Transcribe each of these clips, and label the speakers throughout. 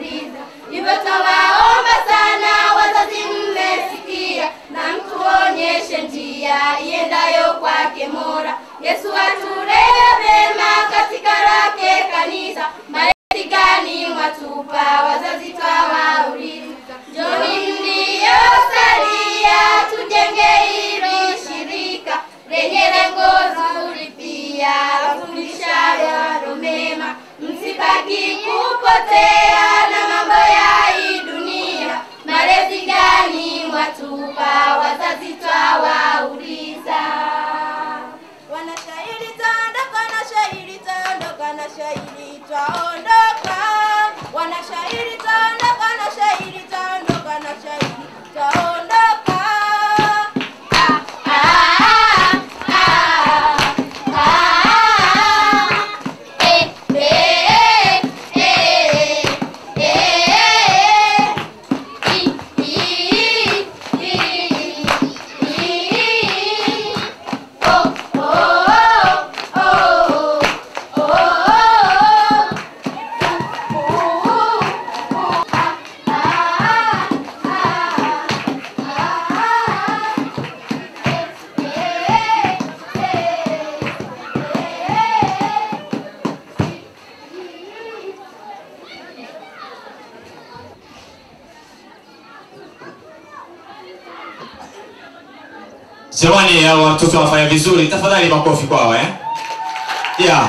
Speaker 1: wauliza. Hivyo twawaomba sana wazazi, mmesikia, na mtuonyeshe njia iendayo kwake Mola. Yesu atulee vema katika lake kanisa. Malezi gani mwatupa wazazi, twawauliza. Njoni mliosalia, tujenge hili shirika lenye lengo zuri pia wafundishalo mema, msibaki kupotea na mambo ya hii dunia. Malezi gani mwatupa wazazi, twawauliza.
Speaker 2: Wanashairi taondoka na shairi taondoka na shairi taondoka. Wanashairi taondoka na shairi taondoka na shairi taondoka.
Speaker 1: Ah, ah, ah, ah. Eh, eh, eh, eh. I, i, i, i. Oh, oh, oh, oh.
Speaker 3: Jamani, hao watoto wanafanya vizuri, tafadhali makofi kwao eh? Yeah.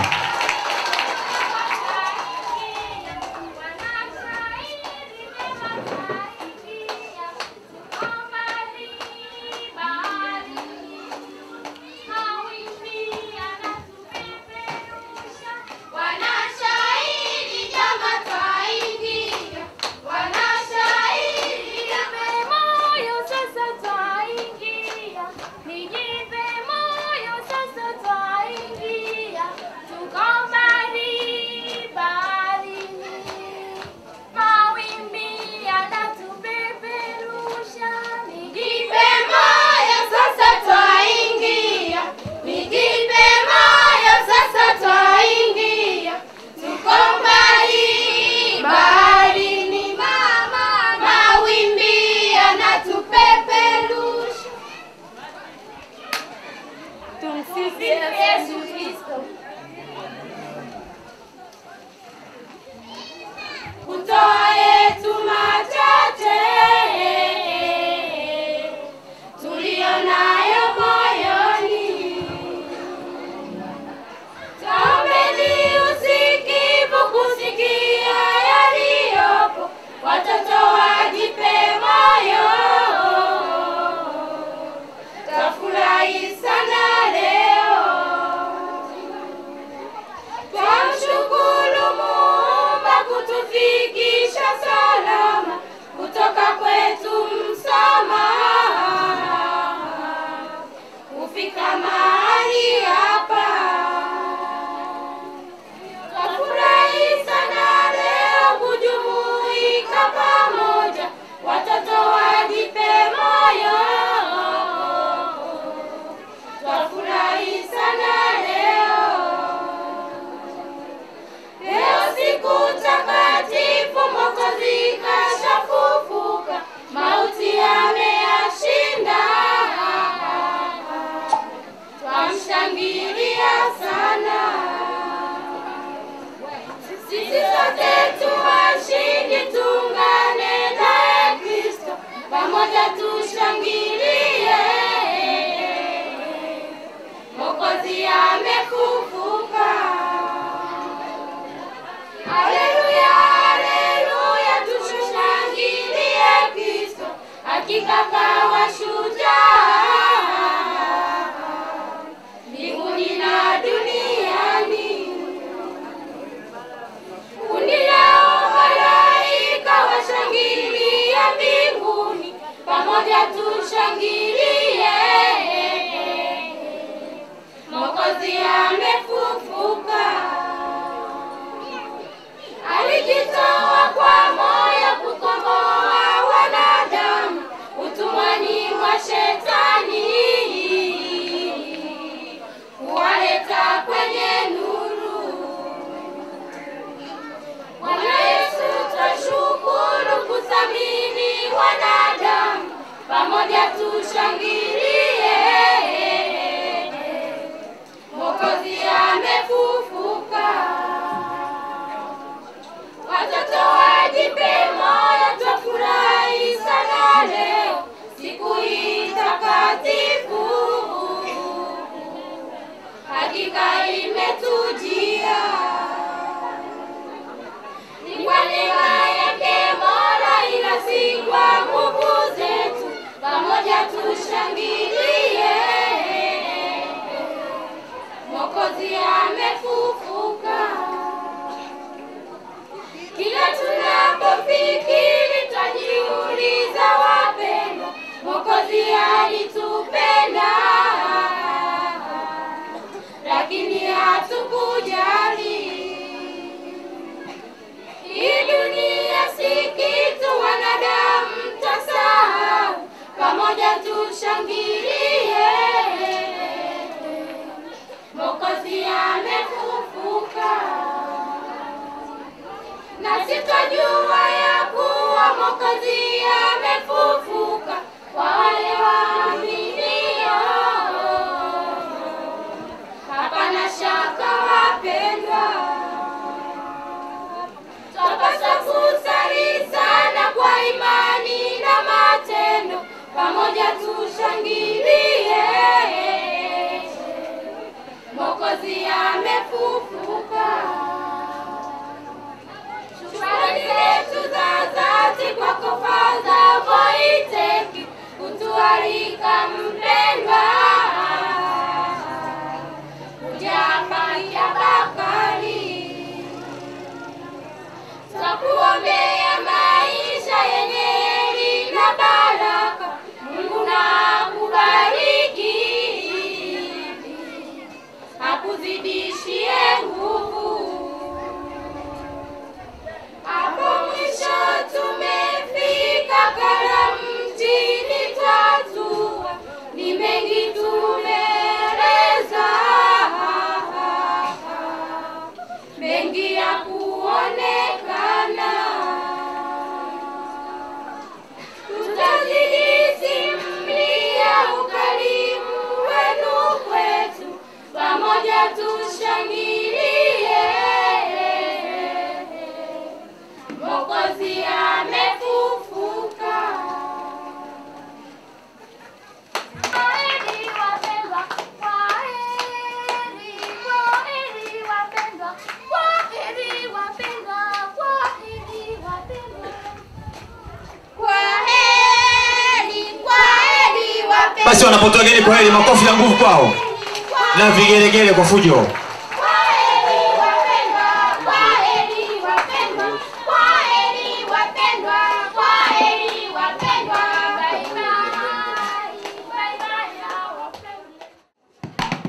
Speaker 1: Wanashairi jama twaingia, wanashairi
Speaker 4: Nijipe moyo sasa twaingia, nijipe moyo sasa twaingia, tuko mbali baharini, mawimbi yanatupeperusha.
Speaker 1: Nijipe moyo sasa twaingia, nijipe moyo sasa twaingia, tuko mbali baharini mama, mawimbi yanatupeperusha. Tumsifu Yesu Kristo. Kutoa yetu machache tuliyo nayo moyoni, tuombeni usikivu kusikia yaliyopo, watoto wajipe moyo, tafurahi sana leo. Twamshukuru Muumba kutufikisha salama kutoka kwetu msamaha kufika mahali hapa. Twafurahi sana leo kujumuika pamoja, watoto wajipe moyo. Twafurahi sana leo. Leo siku takatifu, Mwokozi kashafufuka, mauti ameyashinda. Twamshangilia sana, sisi sote tu washindi, tuungane naye Kristo, pamoja tushangilie. Mwokozi amefufuka. Haleluya, haleluya, tushangilie Kristo, hakika kawa shujaa mbinguni na duniani. Kundi lao malaika washangilia mbinguni, pamoja tushangilie. Mwokozi amefufuka alijitoa kwa moyo kukomboa wanadamu utumwani mwa shetani, kuwaleta kwenye nuru. Bwana Yesu twashuka twajua ya kuwa Mwokozi amefufuka kwa wale waaminio. Hapana shaka wapendwa, twapaswa kusali sana kwa imani na matendo, pamoja tushangilie Mwokozi amefufuka. Shukrani zetu za dhati kwako Padre Voiteki, kutualika mpendwa kuja hapa Kiabakari. Twakuombea maisha yenye heri na baraka. Mungu na akubariki, akuzidishie nguvu. Hapo mwisho tumefika karamu mjini twatua, ni mengi tumeeleza, mengi ya kuonekana. Tutazidi simulia ukarimu wenu kwetu, pamoja tushangilie. Mwokozi amefufuka.
Speaker 4: Kwaheri wapendwa, kwaheri, kwaheri wapendwa, kwaheri wapendwa, kwaheri wapendwa.
Speaker 2: Kwaheri, kwaheri wapendwa.
Speaker 3: Basi wanapotoa geni kwa heri, makofi ya nguvu kwao na vigelegele kwa fujo.
Speaker 1: Kwaheri wapendwa, kwaheri wapendwa, kwaheri wapendwa, kwaheri wapendwa.
Speaker 4: Bye bye, bye bye our friends.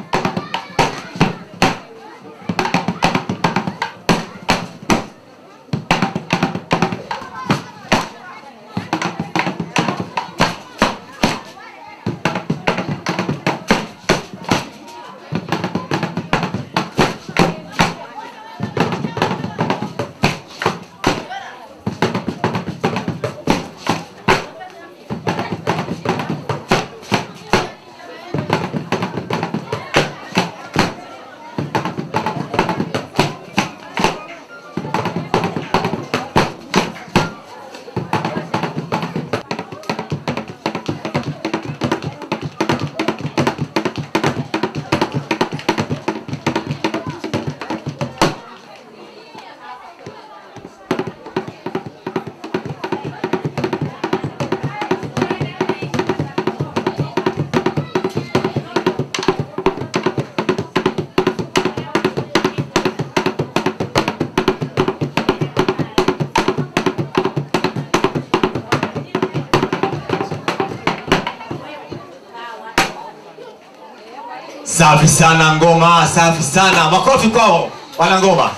Speaker 3: Safi sana ngoma, safi sana. Makofi kwao wana ngoma.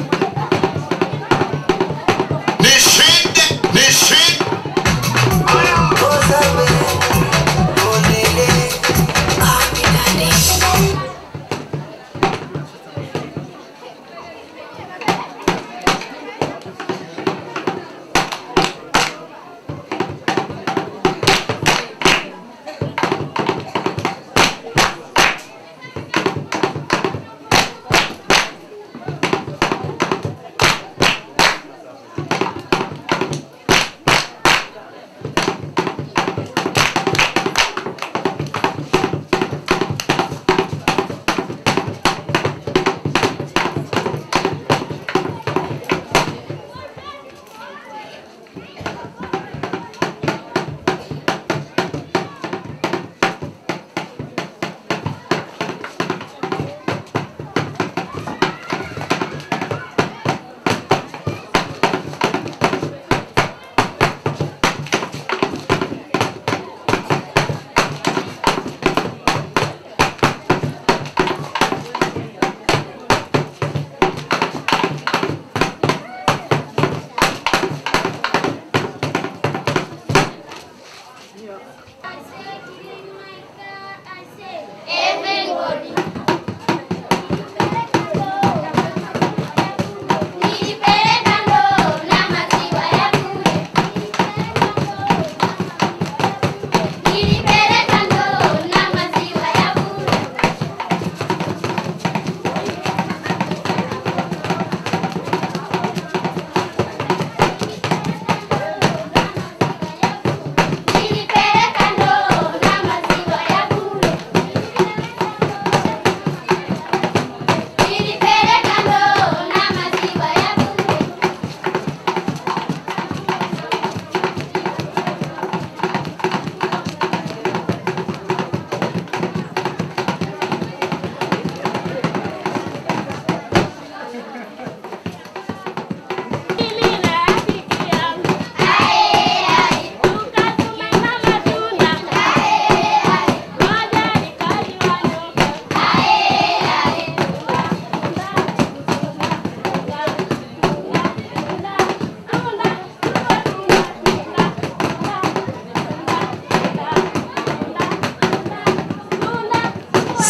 Speaker 5: Nishinde, nishinde.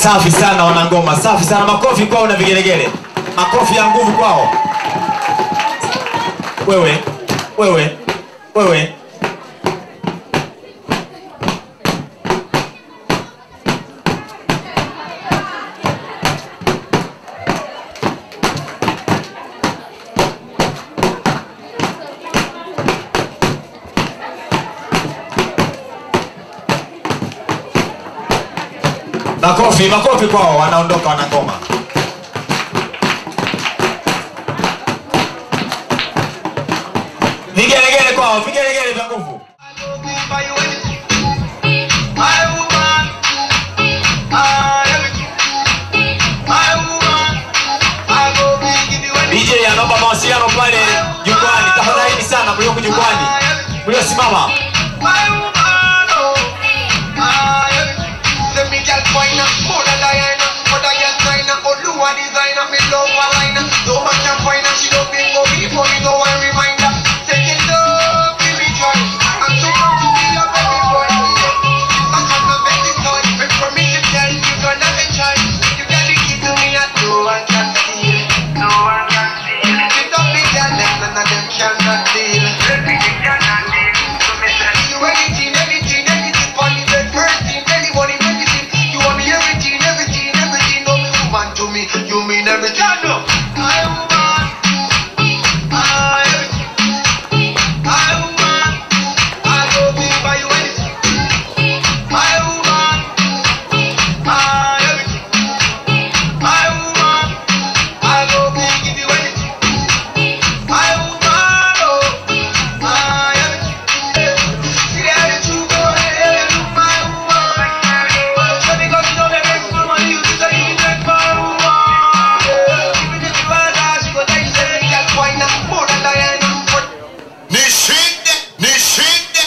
Speaker 3: Safi sana wanangoma, safi sana. Makofi kwao na vigelegele, makofi ya nguvu kwao. Wewe, wewe, wewe. Makofi, makofi kwao, wanaondoka wanangoma. Vigelegele kwao, vigelegele vya nguvu. DJ anaomba mawasiliano pale jukwani. Tafadhalini sana mlioko jukwani, mliosimama.
Speaker 5: Cannot deal. You anything, anything, anything for the bed, everything, anyone, everything. You want me everything, everything, everything. No, you want to me, you mean everything. No, I want, I everything. I want, I go be by you anything. I want, I everything. I want, I go be give you anything. I want, oh, I everything.
Speaker 6: Nishinde, nishinde.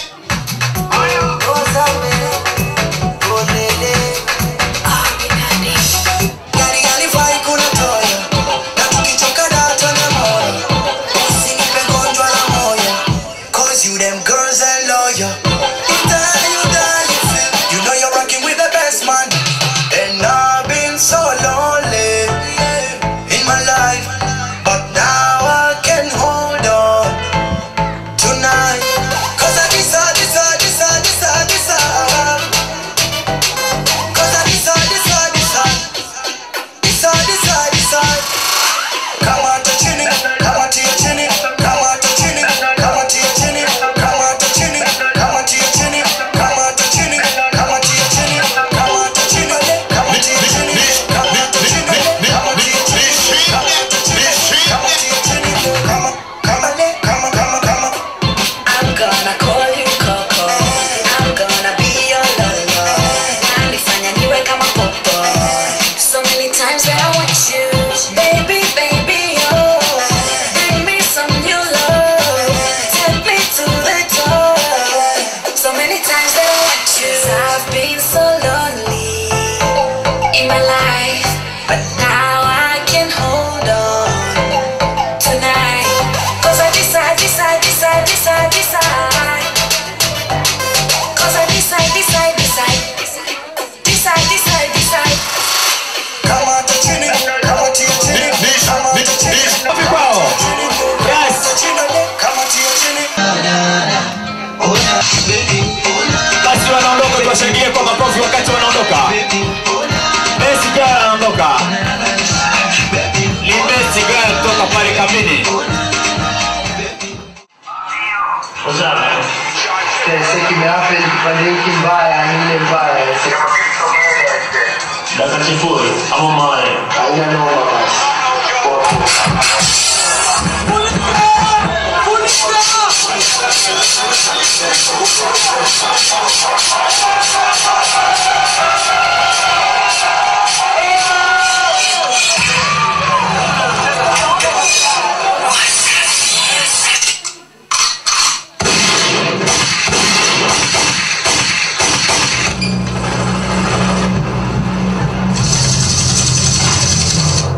Speaker 7: You them girls and lawyer. You die, you die, you feel. You know you're rocking with the best man. And I've been so lonely in my life. But now I can hold on tonight. Cause I decide, decide, decide, decide, decide. Cause I decide, decide, decide. Decide, decide, decide. Come on to chini, come on to your chini, come on to chini, come on to your chini, come on to chini, come on to your chini, come on to chini, come on to your chini, come on to chini, come on to your chini, come on to chini, come on to your chini, come on to chini, come on to your chini, come on, come on, come on, come on, come on.
Speaker 8: I'm gonna call you Coco. I'm gonna be your lolo. Nalifanya niwe kama popo. So many times that I want you, baby, baby, oh. Bring me some new love. Take me to the top. So many times that I want you. i I've been so lonely in my life, but now I can hold on tonight. Cause I decide, decide, decide, decide, decide. Cause I decide, decide, decide. Decide, decide, decide.
Speaker 7: Come on to chini, come on to your chini, come on to chini,
Speaker 3: Makofi kwao. Yes.
Speaker 7: come on to your chini.
Speaker 3: Basi wanaondoka, tuwashangilie kwa makofi wakati wanaondoka. Messi Girl anaondoka. Ni Messi Girl kutoka pale kambini.
Speaker 5: kimeape kipande hiki mbaya ni ile mbaya
Speaker 9: dakika sifuri ama mare
Speaker 5: haina noma basi
Speaker 7: Come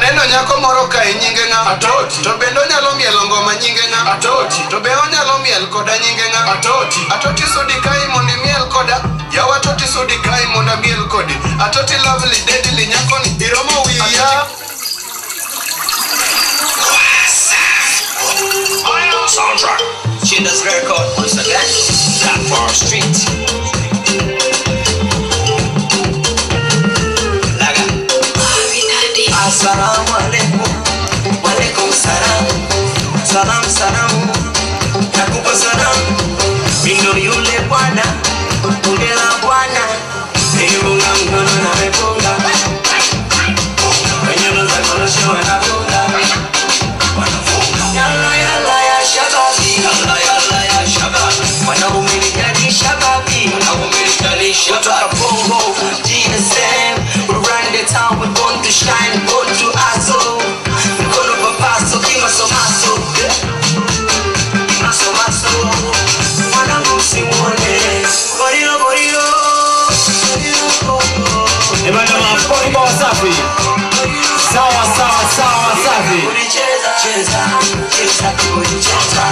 Speaker 5: Aneno nyako moro kae nyinge ng'a? Atoti. To bende onyalo mielo ngoma nyinge ng'a? Atoti. To be onyalo miel koda nyinge ng'a? Atoti. Atoti sudi kae mondo imiel koda. Yawa atoti sudi kae mondo amiel kodi. Atoti lovely deadly nyako ni iromo wiya.
Speaker 10: Soundtrack. Chinders record once again. Platform Street. Laga. Assalamu alaikum. Walaikum salam. Salam salam. Nakupa salam. Mindo yule bwana. Ule la bwana. Nimeunga mkono na mefunga. Kwenye meza kuna show inafunga. Yalla yalla ya shababi Yalla yalla ya shababi Wanaume ni jadi shababi Wanaume ni jadi shababi Kutoka Bongo GSM We run the town we born to shine Born to hustle Mkono papaso kimaso maso Kimaso maso Mwanangu usimuone Gorilo gorilo Gorilo gorilo
Speaker 3: Ebana maponi kwa Wasafi. Sawa sawa sawa Wasafi.
Speaker 10: Cheza cheza cheza kucheza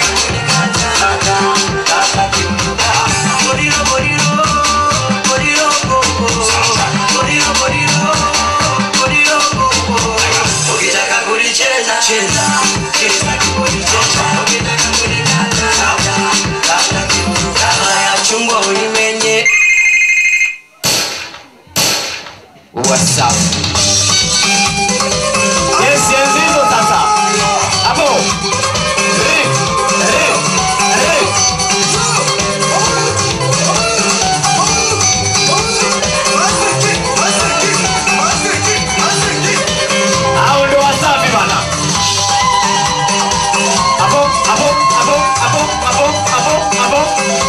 Speaker 10: Gorilo gorilo gorilo gogo Gorilo gorilo gorilo gogo Ukitaka kulicheza cheza cheza kulicheza Ukitaka kulikata kata kama ya chungwa ulimenye
Speaker 3: Wasafi. Yes, enzi hizo sasa. Hapo. Eh, eh, eh. Hao ndio Wasafi bana. Hapo, hapo, hapo, hapo, hapo, hapo, hapo.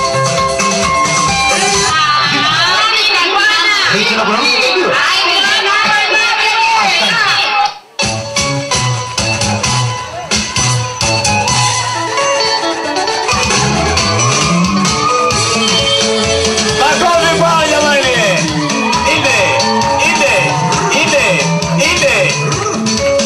Speaker 3: Hii tena kuna mtu ndio. Makofi kwao jamani. Inde, inde, inde, inde.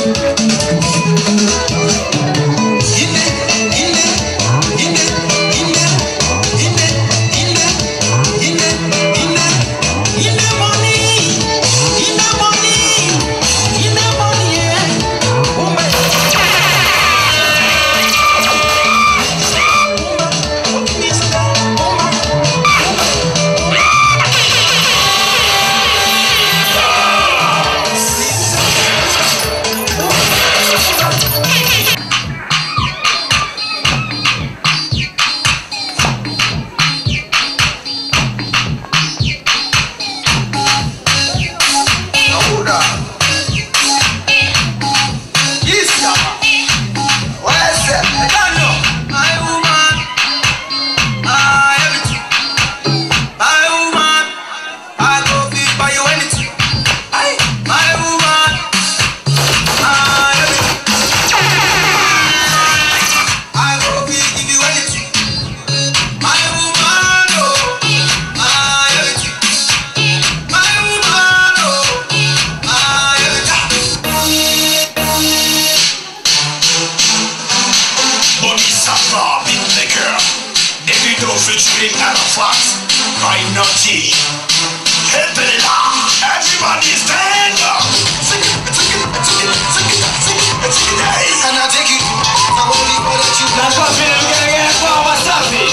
Speaker 9: Bodhisattva, beatmaker. Davido featuring Arafat. Right Naughty. Helpelila. Everybody stand up. Sing it, sing it, sing it, sing it, sing it, sing it, hey.
Speaker 5: And I take it. I won't leave all that you
Speaker 3: Makofi na vigelegele kwao Wasafi.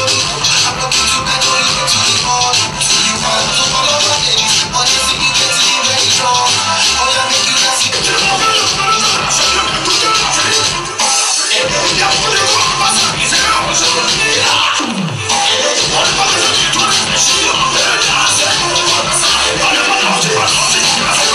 Speaker 9: Everybody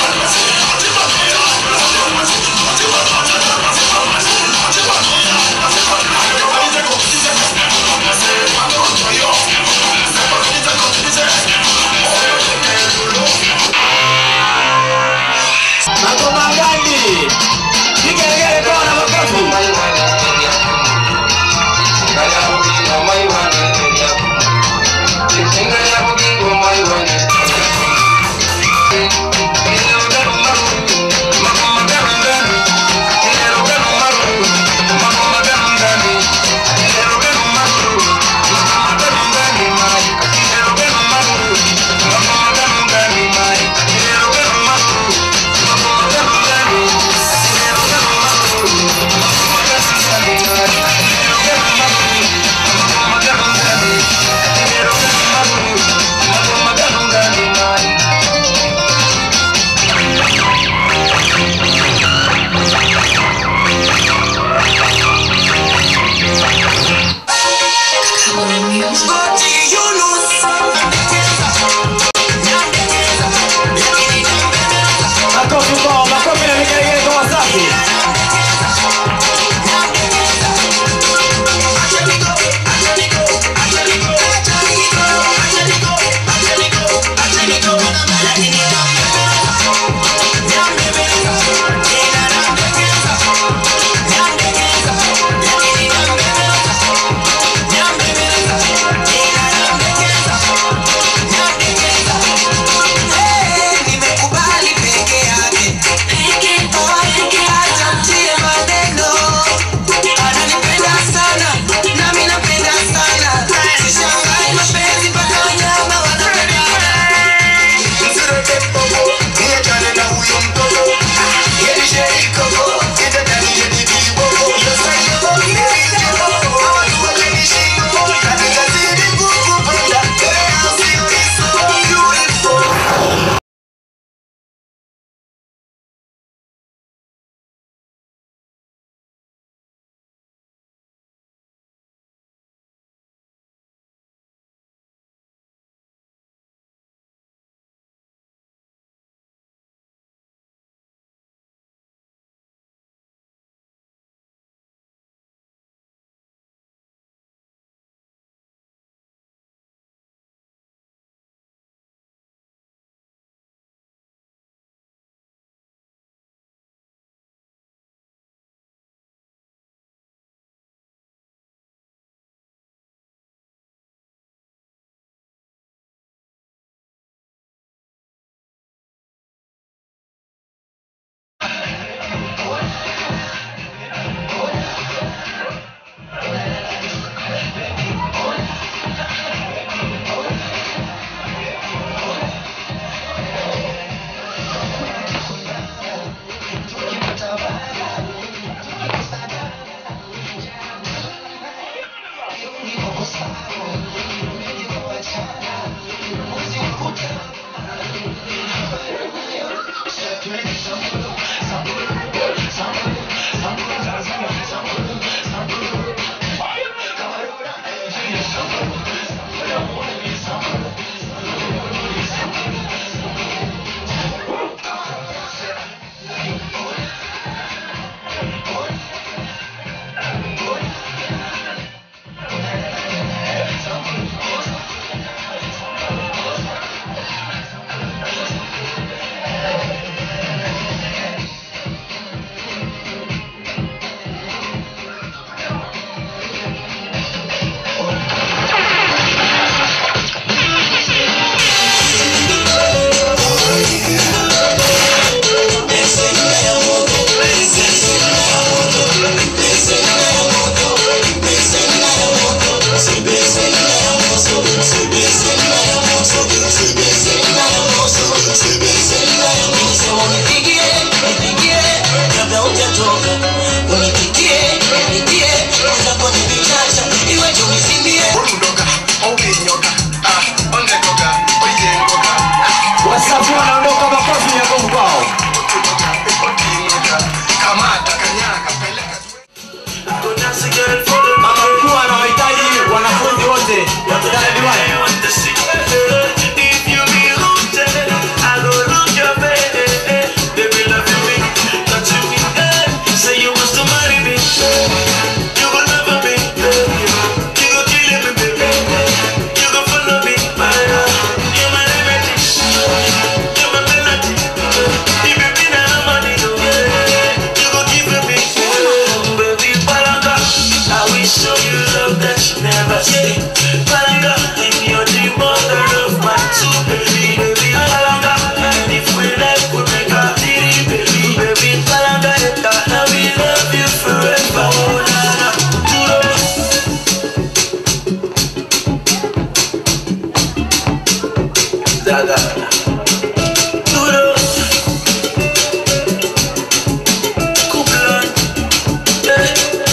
Speaker 10: Daga. Duro. Kublon. Eh.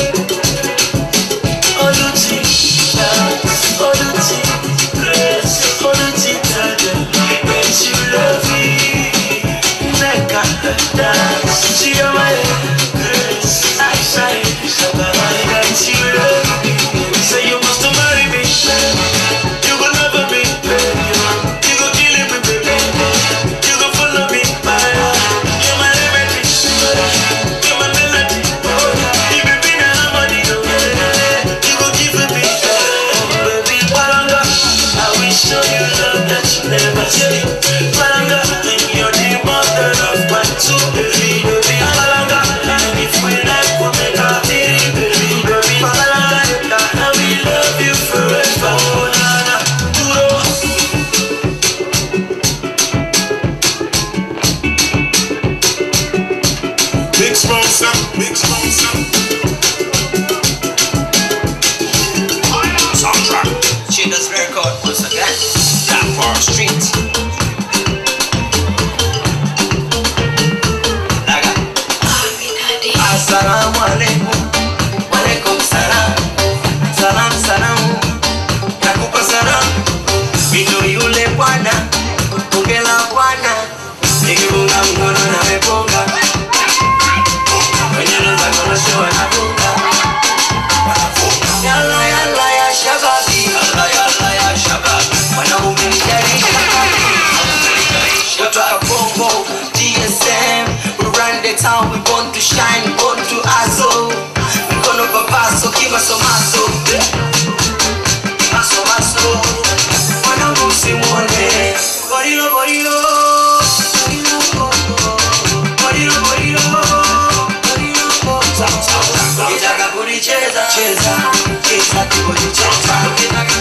Speaker 10: Oluti. Dance. Oluti. Grace. Oluti. Daga. When you love me. Neka. Dance. See your way. Grace. I say. Sababa. That you love me. Say you must marry me. You will never be. You go kill me, baby. You go follow me. You're my remedy. You're my melody. You be me now, harmony. You go give me. Baby, Palanga. I will show you love that you never see. Palanga, you're the mother of my two baby. Baby, Palanga. And if we like, we'll make a deal, baby. Baby, Palanga. I will love you forever. Oh, na, na. Duro.
Speaker 6: Big small sound, big small sound.
Speaker 10: Soundtrack. Cheetah's record once again. That far street. Daga. Assalamu alaikum. Walaikum salam. Salam salam. Nakupa salam. Mito yule bwana. Bunge la bwana. Nikifunga mkono na meponga. Kwenye roza kono show anafunga. Yalla yalla ya shababi. Yalla yalla ya shababi. Wanaume mjari shababi. Kutoka Bongo, DSM, we run the town, we born to shine, born to hustle. Mkono papaso, kimasomaso. Kimasomaso. Mwanangu usimwone. Gorilo, gorilo. Gorilo, gorilo. Gorilo, gorilo. Gorilo, gorilo. Ukitaka kulicheza, cheza. Cheza, kulicheza. Ukitaka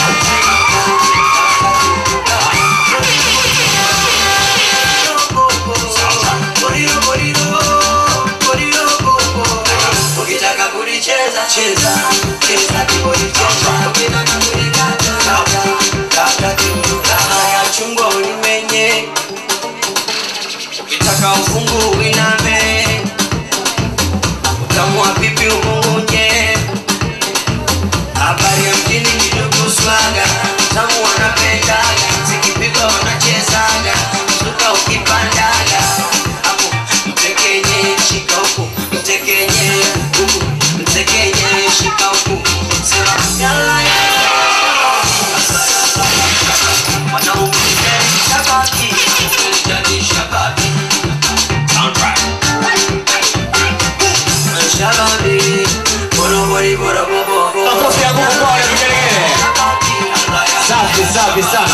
Speaker 10: ukitaka kulicheza cheza cheza kibolicheza ukitaka kulikata kata kata kibuka ya chungwa ulimenye ukitaka ufungu uiname utamu wa pipi umungunye habari ya mjini kidogo swaga tamu wanapendaga zikipigwa wanachezaga suka ukipandaga hapo mtekenye shika huku mtekenye huku mtekenye shika huku sema yala yala wanaume shabaki jadi shabaki soundtrack shabaki bora bora bora bora
Speaker 3: Makofi ya nguvu kwa wale vigelegele. Safi safi sana.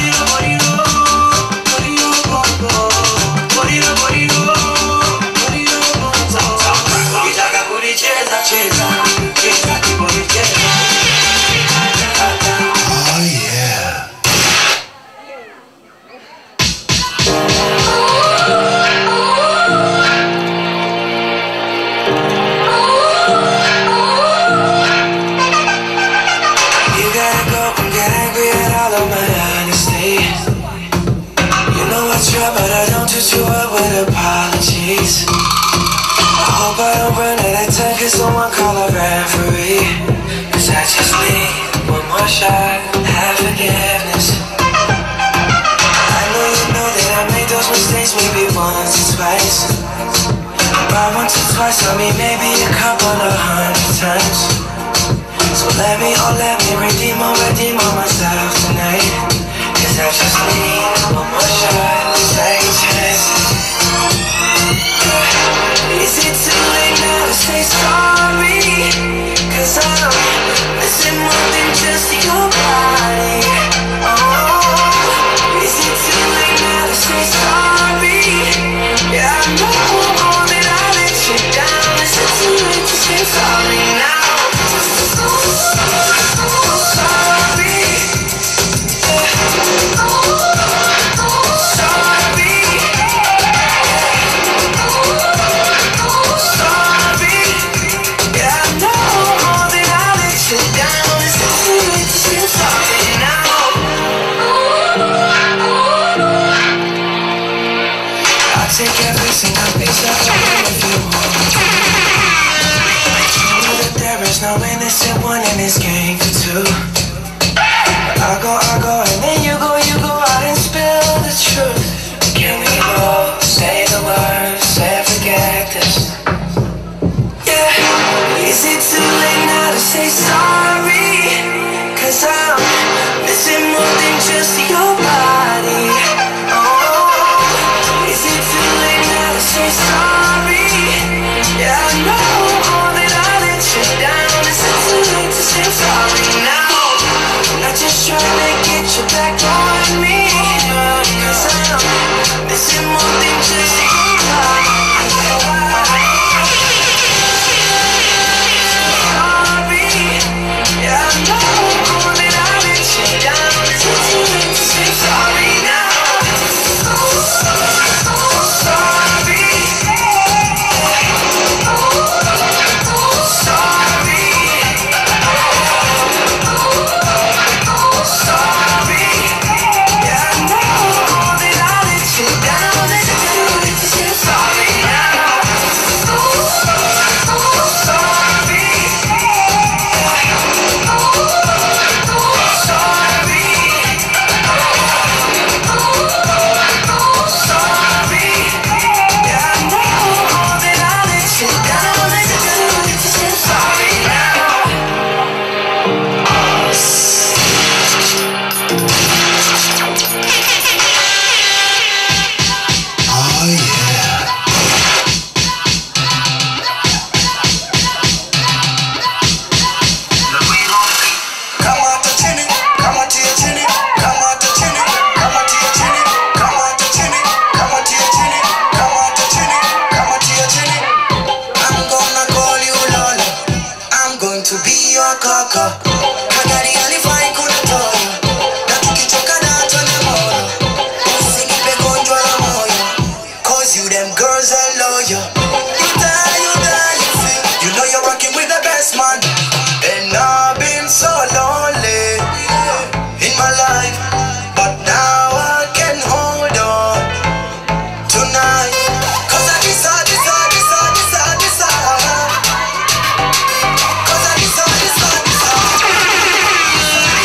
Speaker 10: Ukitaka kulicheza cheza cheza kibodi cheza
Speaker 6: Oh yeah.
Speaker 10: You gotta go and get angry at all of my honesty. You know I try, but I don't do too well with apologies. I hope I don't run out of time, cause someone call a referee. Cause I just need one more shot, have forgiveness. I know you know that I made those mistakes maybe once or twice. By once or twice, I mean maybe a couple of hundred times. So let me, oh let me redeem or redeem on myself tonight Cause I just need one more shot, second chance Is it too late now to say sorry? Cause I'm missing more than just your body Oh, is it too late now to say sorry? Yeah, I know all that I let you down Is it too late to say sorry now?
Speaker 8: Oh
Speaker 7: take every single piece of the way if you want to. I know that there is no innocent one in this game for two. But I go, I go, and then you go, you go out and spill the truth. Can we all say the words, say forget this? Yeah. Is it too late now to say sorry? Cause I'm missing more than just your body. Oh, is it too late now to say sorry? Yeah, I know all that I let you down. Is it too late to say sorry now? I'm just trying to get you back on me. Cause I'm missing more than just your body.
Speaker 9: Oh yeah.
Speaker 7: Kamata chini, kamatia chini, kamata chini, kamatia chini, kamata chini, kamatia chini, kamata chini, kamatia chini. I'm gonna call you Lola. I'm going to be your kaka. Kagari alifai kuna toyo. Na tukichoka na tuende moyo. Usinipe gonjwa la moyo. Cause you them girls are loyal. You die, you die, you feel. You know you're rocking with the best man. And I've been so lonely in my life. But now I can hold on tonight. Cause I decide, decide, decide, decide, decide. Cause I decide, decide, decide.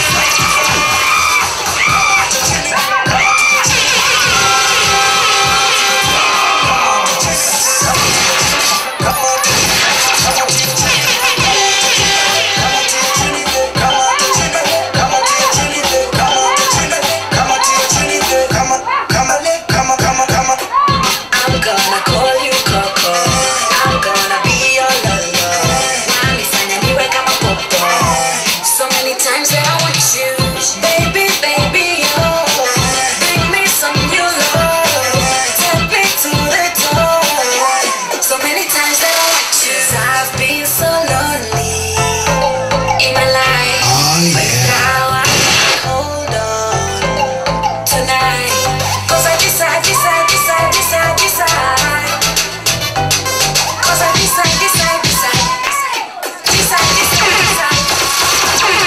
Speaker 8: I'm gonna call you Coco. I'm gonna be your lolo. Wanifanya niwe kama popo. So many times that I want you, baby, baby, oh. Bring me some new love. Take me to the door. So many times that I want you. I've been so lonely in my life. But now I hold on tonight. Cause I decide, decide, decide, decide, decide. Cause I decide, decide, decide. Decide, decide, decide.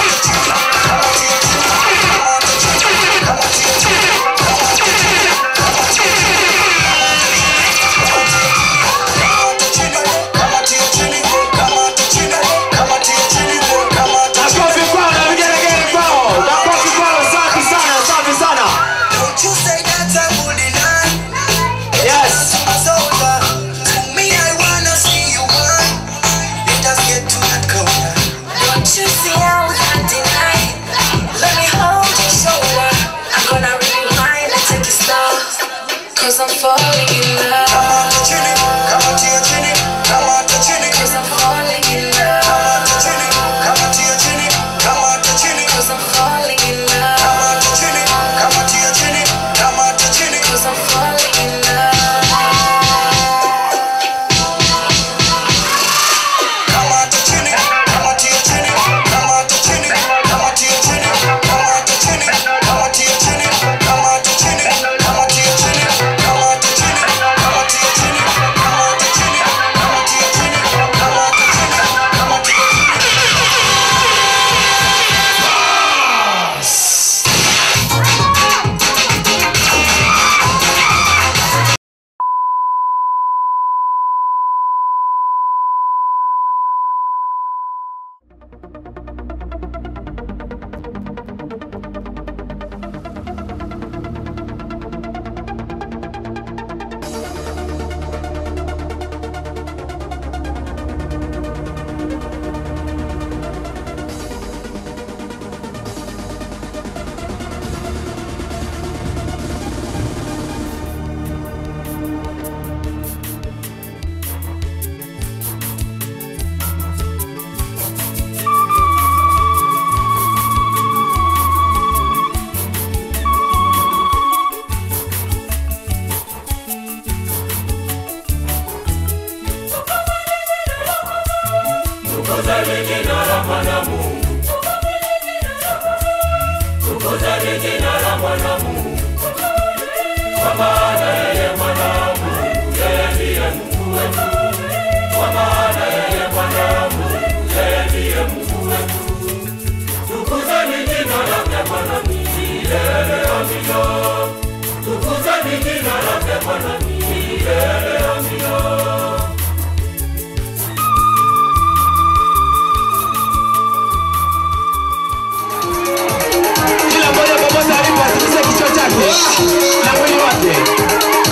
Speaker 3: Makofi kwao na vigelegele kwao. Makofi kwao. Safi sana, safi sana.
Speaker 7: Don't you say that I would deny
Speaker 3: Yes.
Speaker 7: a soldier. To me, I wanna see you burn. Let us get to that corner.
Speaker 8: Don't you see how I deny? Let me hold your shoulder. I'm gonna rewind and take it slow. Cause I'm falling in love.
Speaker 7: Chini, kama tia chini, kama ta chini,
Speaker 8: Cause I'm falling in love.
Speaker 7: kama ta chini, kama tia chini, kama ta chini,
Speaker 8: Cause I'm falling in love.
Speaker 7: kama ta chini, kama tia chini, kama ta chini.
Speaker 8: Cause I'm falling in love.
Speaker 7: Kama ta chini, kama tia chini, kama ta chini, kama tia chini, kama ta chini, kama tia chini, kama ta chini, kama tia chini, kama ta chini, kama
Speaker 11: amina. Tukuzeni jina lake Bwana milele amina.
Speaker 3: Kila mmoja popote alipo atikise kichwa chake na mwili wake.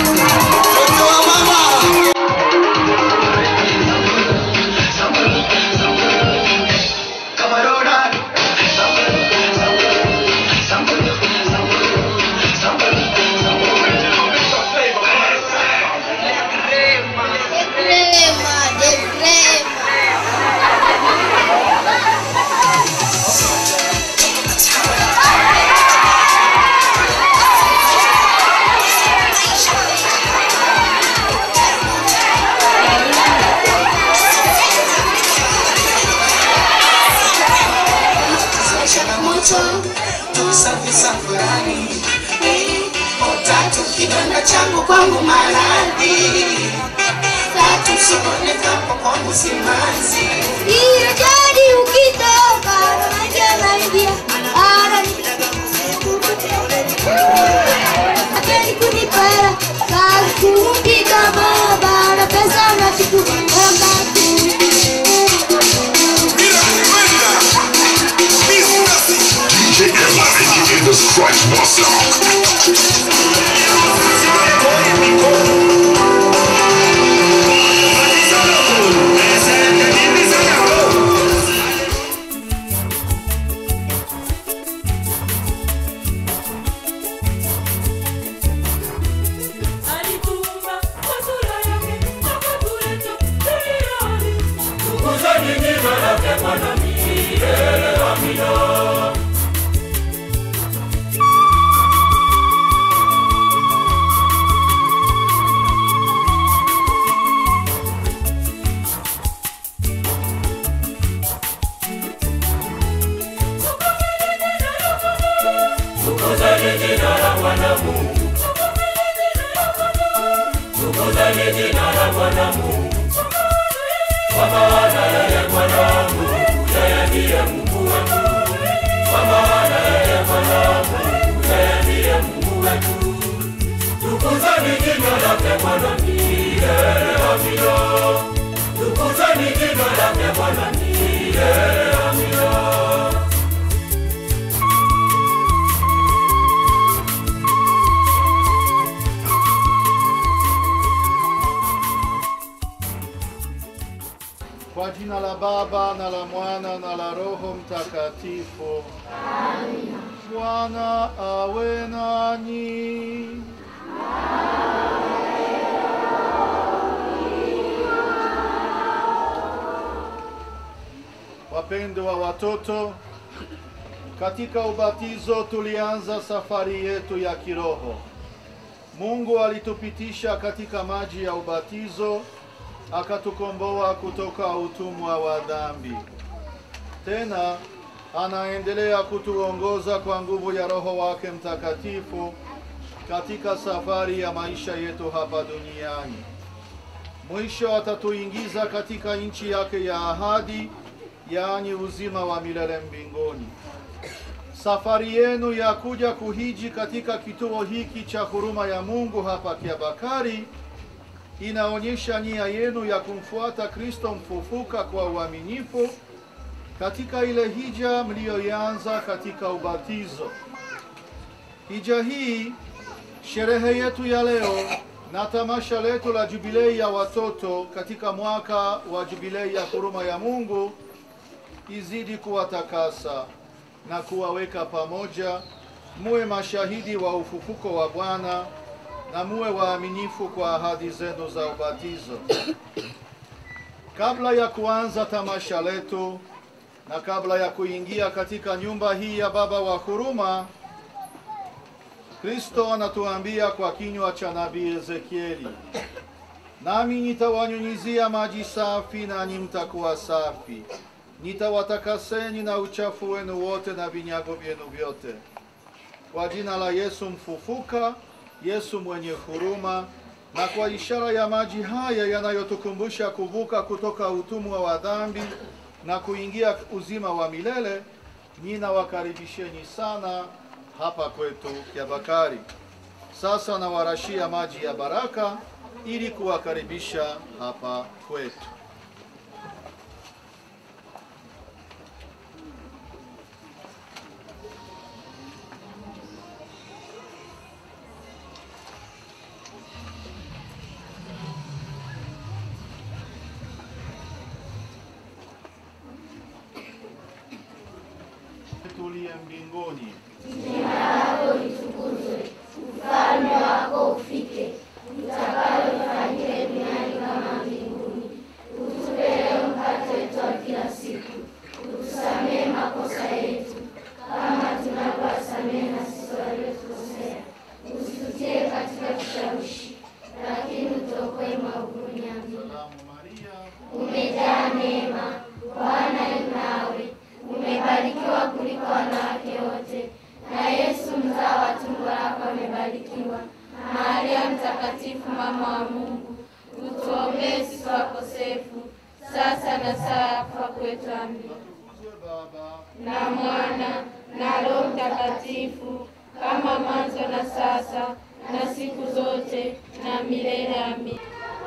Speaker 12: changamoto tusafi safari otatu kidonda changu kwangu maradhi tatu sononekapo kwangu simanzi
Speaker 4: Iyo jadi ukitoka Raja naingia Ara Akeni kunipara Kazi kumpika baba Na pesa na kitu
Speaker 6: DJ Ella, aka the Scratch Master.
Speaker 11: Alituumba kwa sura yake akatuleta duniani. Tukuzeni jina lake Bwana milele amina. Tukuzeni jina la Bwana Mungu. Tukuzeni jina la Bwana Mungu. Kwa maana yeye Bwana Mungu, yeye ndiye Mungu wetu. Kwa maana yeye Bwana Mungu, yeye ndiye Mungu wetu. Tukuzeni jina lake Bwana milele amina. Tukuzeni jina lake Bwana milele amina.
Speaker 13: Kwa jina la Baba na la Mwana na la Roho Mtakatifu. Bwana awe nanyi. Wapendwa watoto, katika ubatizo tulianza safari yetu ya kiroho. Mungu alitupitisha katika maji ya ubatizo akatukomboa kutoka utumwa wa dhambi. Tena anaendelea kutuongoza kwa nguvu ya Roho wake Mtakatifu katika safari ya maisha yetu hapa duniani. Mwisho atatuingiza katika nchi yake ya ahadi, yaani uzima wa milele mbinguni. Safari yenu ya kuja kuhiji katika kituo hiki cha huruma ya Mungu hapa Kiabakari inaonyesha nia yenu ya kumfuata Kristo mfufuka kwa uaminifu katika ile hija mliyoianza katika ubatizo. Hija hii, sherehe yetu ya leo na tamasha letu la jubilei ya watoto katika mwaka wa jubilei ya huruma ya Mungu izidi kuwatakasa na kuwaweka pamoja, muwe mashahidi wa ufufuko wa Bwana na muwe waaminifu kwa ahadi zenu za ubatizo. Kabla ya kuanza tamasha letu na kabla ya kuingia katika nyumba hii ya Baba wa huruma, Kristo anatuambia kwa kinywa cha nabii Ezekieli, nami nitawanyunyizia maji safi, nanyi mtakuwa safi, nitawatakaseni na uchafu wenu wote na vinyago vyenu vyote, kwa jina la Yesu mfufuka, Yesu mwenye huruma, na kwa ishara ya maji haya yanayotukumbusha kuvuka kutoka utumwa wa dhambi na kuingia uzima wa milele, ninawakaribisheni sana hapa kwetu Kiabakari. Sasa nawarashia maji ya baraka ili kuwakaribisha hapa kwetu. tuliye mbinguni,
Speaker 1: Jina lako litukuzwe, ufalme wako ufike, utakalo lifanyike duniani kama mbinguni. Utupe leo mkate wetu wa kila siku, utusamehe makosa yetu kama tunavyowasamehe na sisi waliotukosea, usitutie katika kishawishi, lakini utuokoe maovuni. Amina. Umejaa neema, Bwana yu nawe, umebarikiwa kuliko wanawake wote, na Yesu mzao wa tumbo lako amebarikiwa. Maria Mtakatifu, mama wa Mungu, utuombee sisi wakosefu, sasa na saa ya kufa kwetu. Amina. Na Mwana na Roho Mtakatifu, kama mwanzo na sasa na siku zote na milele. Amina.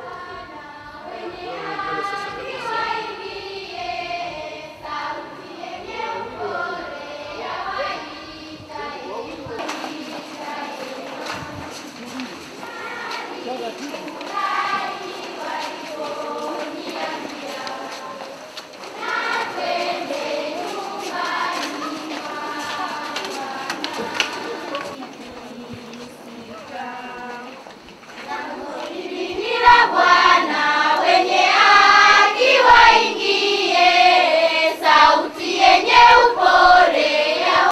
Speaker 1: Kila Bwana wenye haki waingie, sauti yenye upole ya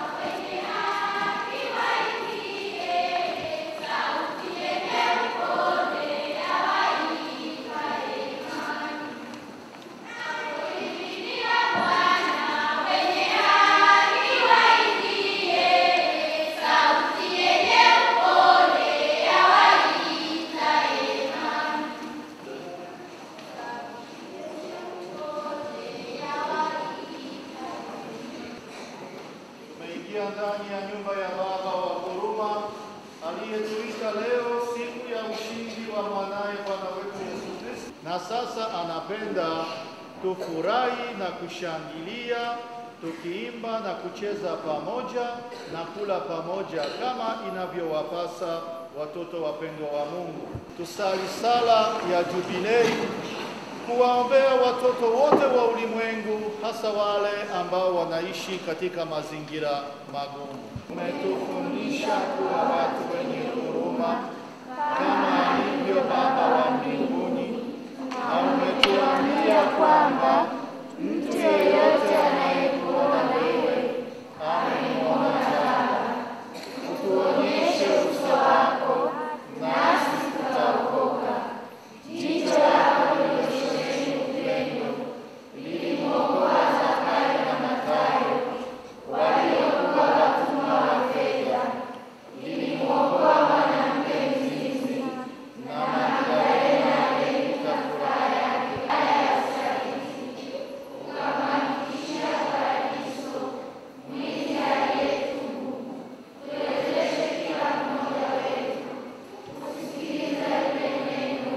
Speaker 13: Tumeingia ndani ya nyumba ya Baba wa huruma aliyetuita leo siku ya ushindi wa mwanaye Bwana wetu Yesu Kristo, na sasa anapenda tufurahi na kushangilia tukiimba na kucheza pamoja na kula pamoja kama inavyowapasa watoto wapendwa wa Mungu. Tusali sala ya jubilei kuwaombea watoto wote wa ulimwengu, hasa wale ambao wanaishi katika mazingira magumu. Umetufundisha kuwa watu wenye huruma kama alivyo Baba wa mbinguni, na umetuambia kwamba mtu yeyote anayekuona wewe amemwona Baba. Utuonyeshe uso wako, nasi tutaokoka. Jicho lako lililosheheni upendo lilimwokoa Zakayo na Mathayo waliokuwa watumwa wa fedha, lilimwokoa mwanamke mzinzi na Magdalena aliyekuta furaha yake ya usaliti, ukamhakikishia paradiso mwizi aliyetubu. Tuwezeshe kila mmoja wetu kusikiliza lile neno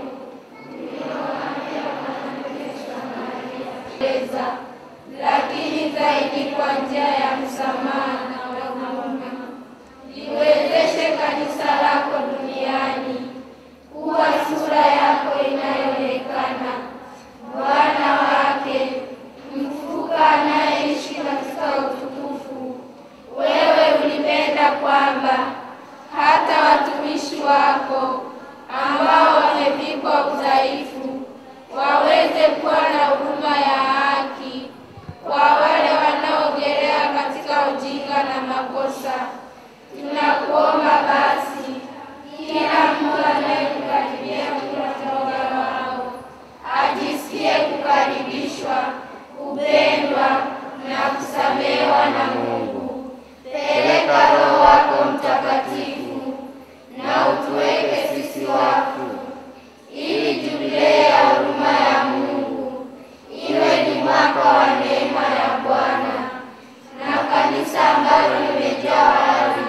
Speaker 13: kueleza, lakini zaidi kwa njia ya msamaha na huruma. Liwezeshe kanisa lako duniani kuwa sura yako inayoonekana, Bwana wake mfuka anayeishi katika utukufu. Wewe ulipenda kwamba hata watumishi wako ambao wamevikwa udhaifu waweze kuwa na huduma ya haki kwa wale wanaogelea katika ujinga na makosa. Tunakuomba basi, kila mtu anayekukaribia kula toba wao ajisikie kukaribishwa, kupendwa na kusamehewa na Mungu. Peleka Roho wako Mtakatifu na utuweke sisi wafu, ili jubilei ya huruma ya Mungu iwe ni mwaka wa neema ya Bwana na kanisa ambalo limejawa hali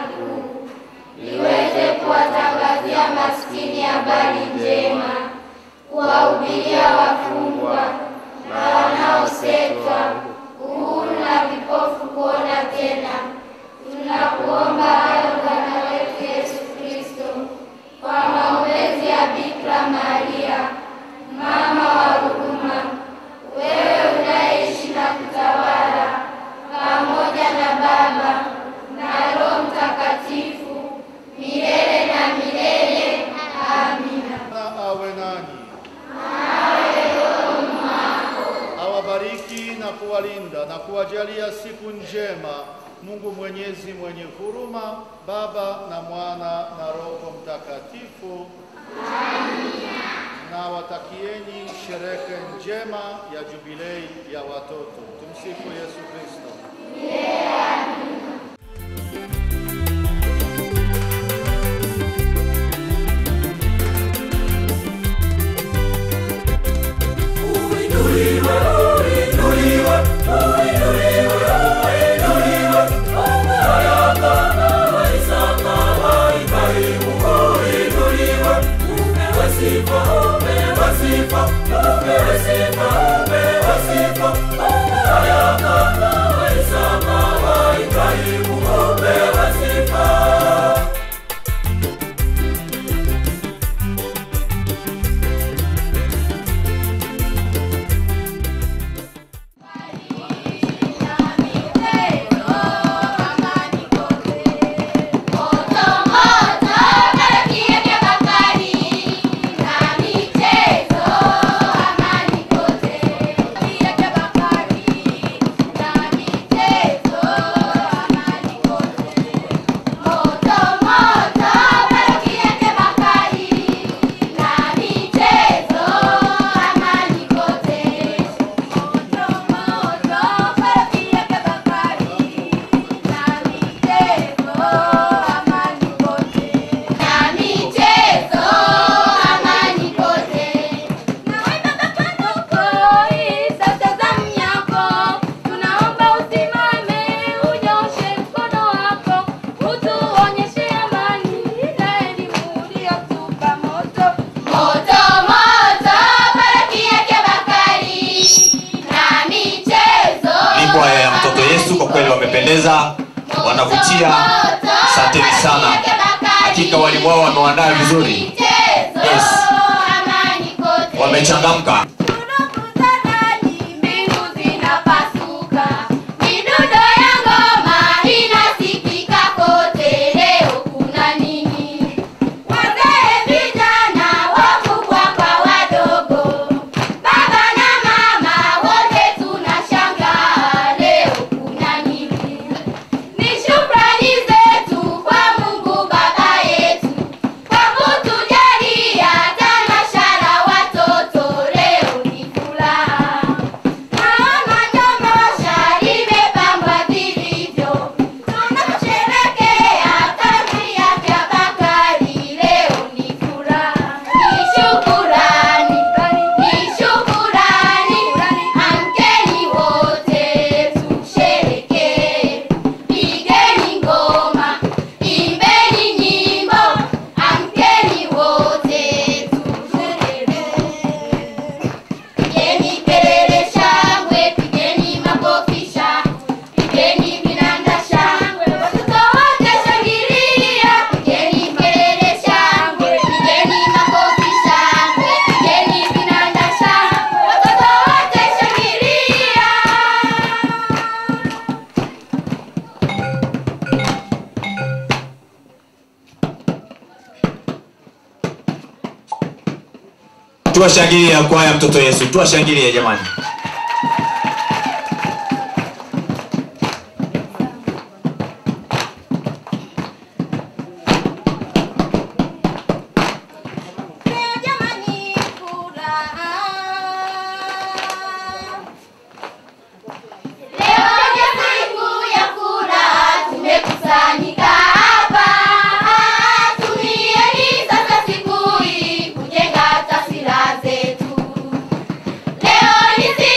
Speaker 13: kuwalinda na kuwajalia siku njema Mungu Mwenyezi mwenye huruma, Baba na Mwana na Roho Mtakatifu. Na watakieni sherehe njema ya jubilei ya watoto. Tumsifu Yesu Kristo.
Speaker 3: Ni kwaya ya mtoto Yesu, kwa kweli wamependeza, wanavutia. Asanteni sana, hakika walimu wao wamewandaa vizuri. Yes, wamechangamka.
Speaker 1: Mbingu zinapasuka, midundo ya ngoma inasikika kote. Leo kuna nini? Wazee, vijana, wakubwa kwa wadogo, baba na mama, wote tunashangaa. Leo kuna nini? Ni shukrani zetu kwa Mungu Baba yetu kwa kutujalia tamasha la watoto. Leo ni furaha, naona tamasha limepambwa vilivyo, tunasherekea tamthilia ya Bakari. Leo ni furaha, ni shukurani, ni shukurani, amkeni wote tusherekee, pigeni ngoma, imbeni nyimbo, amkeni wote tusherekee. Pigeni kelele shangwe, pigeni makofi shangwe, pigeni vinanda shangwe, watoto wote shangilia. Pigeni kelele shangwe, pigeni makofi shangwe, pigeni vinanda shangwe, watoto wote shangilia.
Speaker 3: Tuwashangilie kwaya mtoto Yesu, tuwashangilie jamani.
Speaker 1: Leo jamani furaha. Leo ni siku ya furaha, tumekusanyika hapa. Tumieni sasa siku hii kujenga taswira zetu. Leo ni siku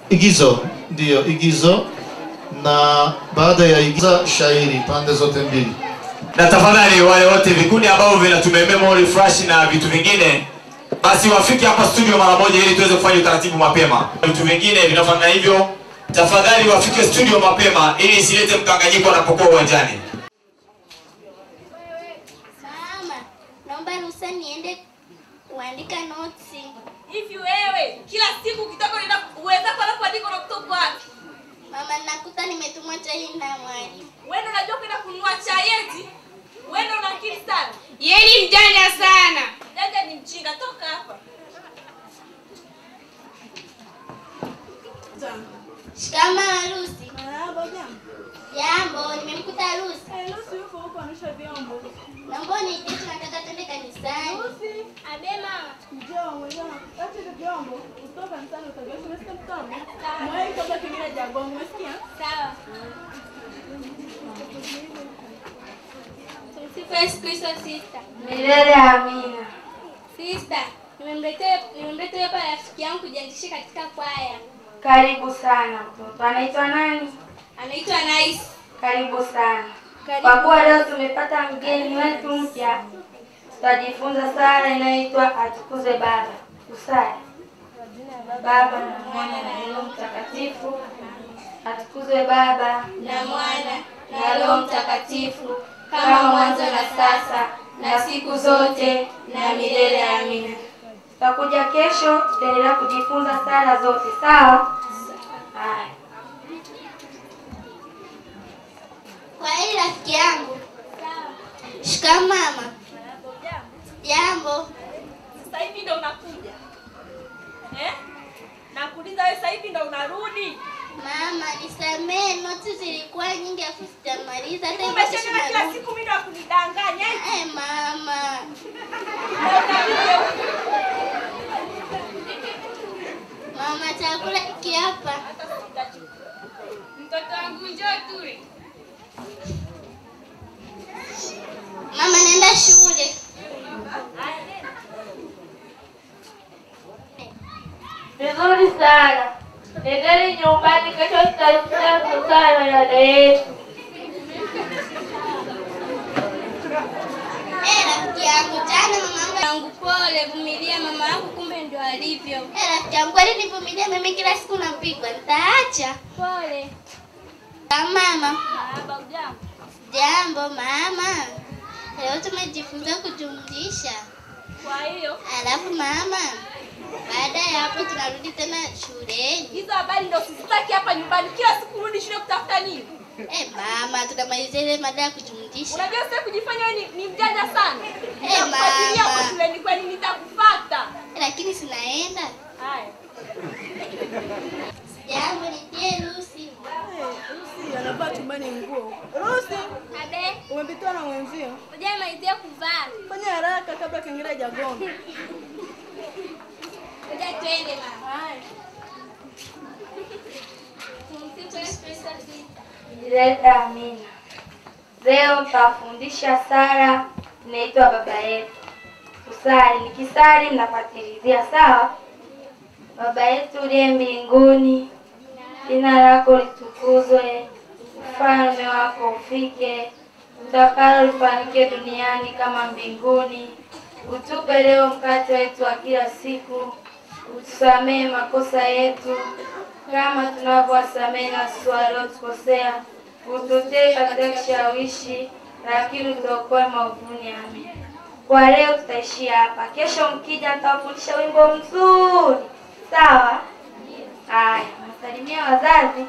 Speaker 13: Igizo, ndiyo igizo, na baada ya igiza shairi pande zote mbili.
Speaker 3: na tafadhali wale wote vikundi ambavyo vinatumia memory flash na vitu vingine basi wafike hapa studio mara moja ili tuweze kufanya utaratibu mapema vitu vingine vinafanya hivyo tafadhali wafike studio mapema ili isilete mkanganyiko wanapokuwa uwanjani
Speaker 4: Mama, naomba ruhusa niende kuandika notisi.
Speaker 2: Hivi wewe kila siku ukitoka unaenda uweza kwenda kuandika na kutoka wapi?
Speaker 4: Mama, nakuta nimetumwa chai na mwalimu.
Speaker 2: Wewe ndio unajua kwenda kununua chai eti? Wewe ndio una akili sana.
Speaker 14: Yeye ni mjanja sana.
Speaker 2: Dada ni mjinga, toka hapa.
Speaker 4: Shikamoo Lucy. Jambo, nimemkuta Lucy.
Speaker 2: Lucy yuko huko anasha vyombo.
Speaker 4: Naomba uniite tunataka twende kanisani. Abe mama.
Speaker 2: Njoo mwenzangu, acha hizo vyombo. Kutoka kanisani utajua umesikia mtoto? Mwae kutoka kingine jagongo, umesikia?
Speaker 4: Sawa. Tumsifu Yesu Kristo sister.
Speaker 14: Milele amina.
Speaker 4: Sister, nimemletea nimemletea hapa rafiki yangu kujiandikisha katika kwaya.
Speaker 14: Karibu sana mtoto. Anaitwa nani?
Speaker 4: Anaitwa Nice.
Speaker 14: Karibu sana.
Speaker 4: Karibu.
Speaker 14: Kwa kuwa leo tumepata mgeni wetu mpya, tutajifunza sala inayoitwa atukuzwe Baba. Tusali. Baba na Mwana na Roho Mtakatifu. Atukuzwe Baba
Speaker 4: na Mwana na Roho Mtakatifu kama mwanzo na sasa na siku zote na milele. Amina.
Speaker 14: Tutakuja kesho, tutaendelea kujifunza sala zote, sawa? Haya.
Speaker 4: Kwa hili rafiki yangu. Shikamoo mama. Jambo.
Speaker 2: Sasa hivi ndo unakuja. Eh? Nakuuliza wewe sasa hivi ndo unarudi.
Speaker 4: Mama, nisamee, noti zilikuwa nyingi afu sitamaliza hata hivyo
Speaker 2: Umesema kila
Speaker 4: narudi.
Speaker 2: siku mimi ndo kunidanganya.
Speaker 4: Eh, mama. Mama, chakula hiki hapa.
Speaker 14: Mtoto wangu njoo tule.
Speaker 4: Mama, naenda shule.
Speaker 14: Vizuri sana. Nendeni nyumbani, kesho tutajifunza kusali na dada yetu.
Speaker 4: Eh, rafiki yangu, jana mama yangu pole, vumilia mama yangu, kumbe ndio alivyo. Eh, rafiki yangu, kwani nivumilie mimi kila siku napigwa, nitaacha. Pole. Mama. Baba, jambo. Jambo mama. Leo tumejifunza kujumlisha.
Speaker 2: Kwa hiyo
Speaker 4: Alafu mama, baada ya hapo tunarudi tena shuleni.
Speaker 2: hizo habari ndo sizitaki hapa nyumbani. Kila siku rudi shule kutafuta nini?
Speaker 4: Eh, mama, tunamalizia ile mada ya kujumlisha.
Speaker 2: Unajua sasa kujifanya wewe ni, ni mjanja sana.
Speaker 4: Eh,
Speaker 2: Nitakufuatilia
Speaker 4: mama.
Speaker 2: hapo shuleni kwani nitakufuata.
Speaker 4: Lakini sinaenda.
Speaker 2: Haya.
Speaker 4: Jambo nitie Lucy.
Speaker 2: Lucy anavaa chumbani nguo. Lucy,
Speaker 4: Abe,
Speaker 2: umepitiwa na mwenzio.
Speaker 4: hujamalizia kuvaa.
Speaker 2: Fanya haraka kabla kengele hajagonga.
Speaker 4: Ngoja twende mama. Haya. Tumsifu Yesu Kristo sister.
Speaker 14: Milele amina. Leo nitawafundisha sala inaitwa Baba yetu. Kusali, nikisali mnafuatilizia, sawa? Baba yetu uliye mbinguni, jina lako litukuzwe, ufalme wako ufike, utakalo lifanyike duniani kama mbinguni. Utupe leo mkate wetu wa kila siku, utusamehe makosa yetu kama tunavyowasamehe na sisi waliotukosea, ututie katika kishawishi, lakini utuokoe maovuni. Amen. Kwa leo tutaishia hapa. Kesho mkija, nitawafundisha wimbo mzuri, sawa? Haya, msalimia wazazi.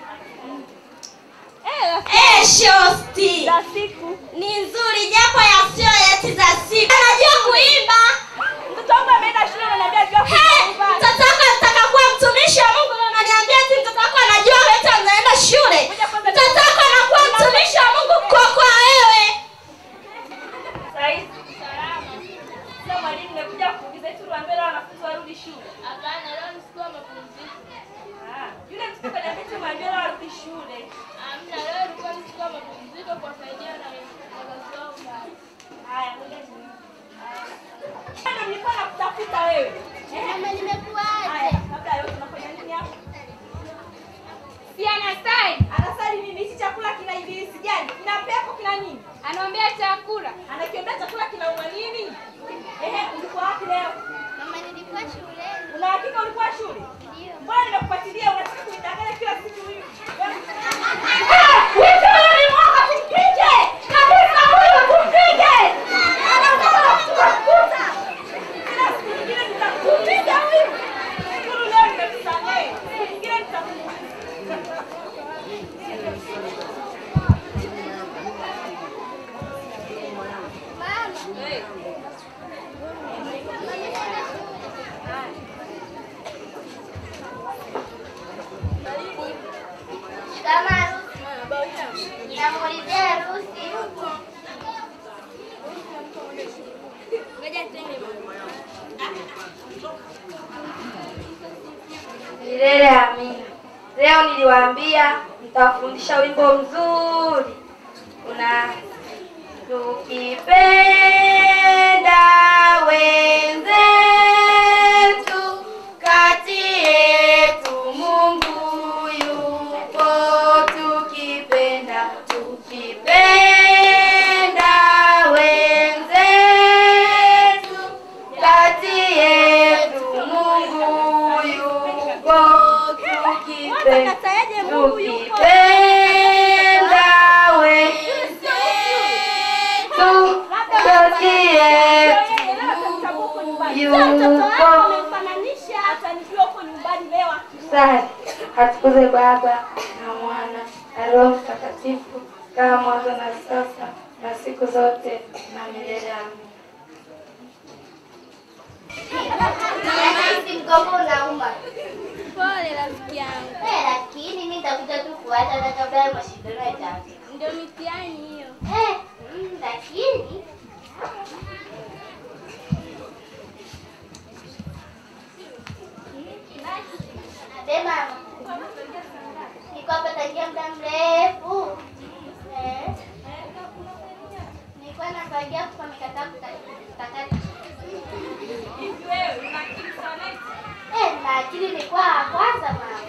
Speaker 4: Eh, shosti.
Speaker 2: Za siku.
Speaker 4: Ni nzuri japo ya sio yeti za siku. Anajua kuimba.
Speaker 2: Mtoto wangu ameenda shule na ananiambia ajua
Speaker 4: Hey,
Speaker 2: kuimba.
Speaker 4: mtoto wako anataka kuwa mtumishi wa Mungu na unaniambia eti mtoto wako anajua wewe anaenda shule. Mtoto wako anakuwa mtumishi wa Mungu kwa kwa wewe.
Speaker 2: Saizi. Salama. Sasa mwalimu nimekuja kuuliza eti tuambie leo wanafunzi warudi shule.
Speaker 4: Hapana, leo ni siku ya mapumziko.
Speaker 2: Ah, yule mtoto kaniambia eti mwambie leo warudi shule.
Speaker 4: Hamna, leo ilikuwa ni siku ya mapumziko kwa kusaidia na wazazi wao mbali.
Speaker 2: Haya, ngoja ni- Haya. Bado nilikuwa nakutafuta wewe. Eh?
Speaker 4: Mama, nimekuacha.
Speaker 2: Haya, kabla ya yote unafanya nini hapa? gani? Kina pepo kina nini?
Speaker 15: Anaombea chakula.
Speaker 2: Anakiambia chakula kinauma nini? Ehe, ulikuwa wapi leo?
Speaker 4: Mama, nilikuwa shuleni.
Speaker 2: Una hakika ulikuwa shule?
Speaker 4: Ndio.
Speaker 2: Mbona nimekufuatilia unataka kunidanganya kila siku hivi?
Speaker 4: Kama namuulizia harusi.
Speaker 15: Ngoja twende mama.
Speaker 14: Milele amina. Leo niliwaambia nitawafundisha wimbo mzuri. Una tukipenda wenzetu kati yetu Mungu yupo tukipenda tukipenda wenzetu kati yetu Mungu yupo tukipenda tukipenda wenzetu kati yetu yupo Sasa atukuze Baba na Mwana na Roho Mtakatifu kama mwanzo na sasa na siku zote na milele. Amina.
Speaker 4: Nahisi mgongo unauma.
Speaker 15: Pole rafiki yangu.
Speaker 4: Eh, lakini mimi nitakuja tu kuacha hata kabla ya mashindano yataanza.
Speaker 15: Ndio mitihani hiyo.
Speaker 4: Eh, mm, lakini Be mama, niko hapa tangia muda mrefu. Eh, nilikuwa napangia kwa mikataba kutakata. Eh, na akili nilikuwa wa kwanza mama.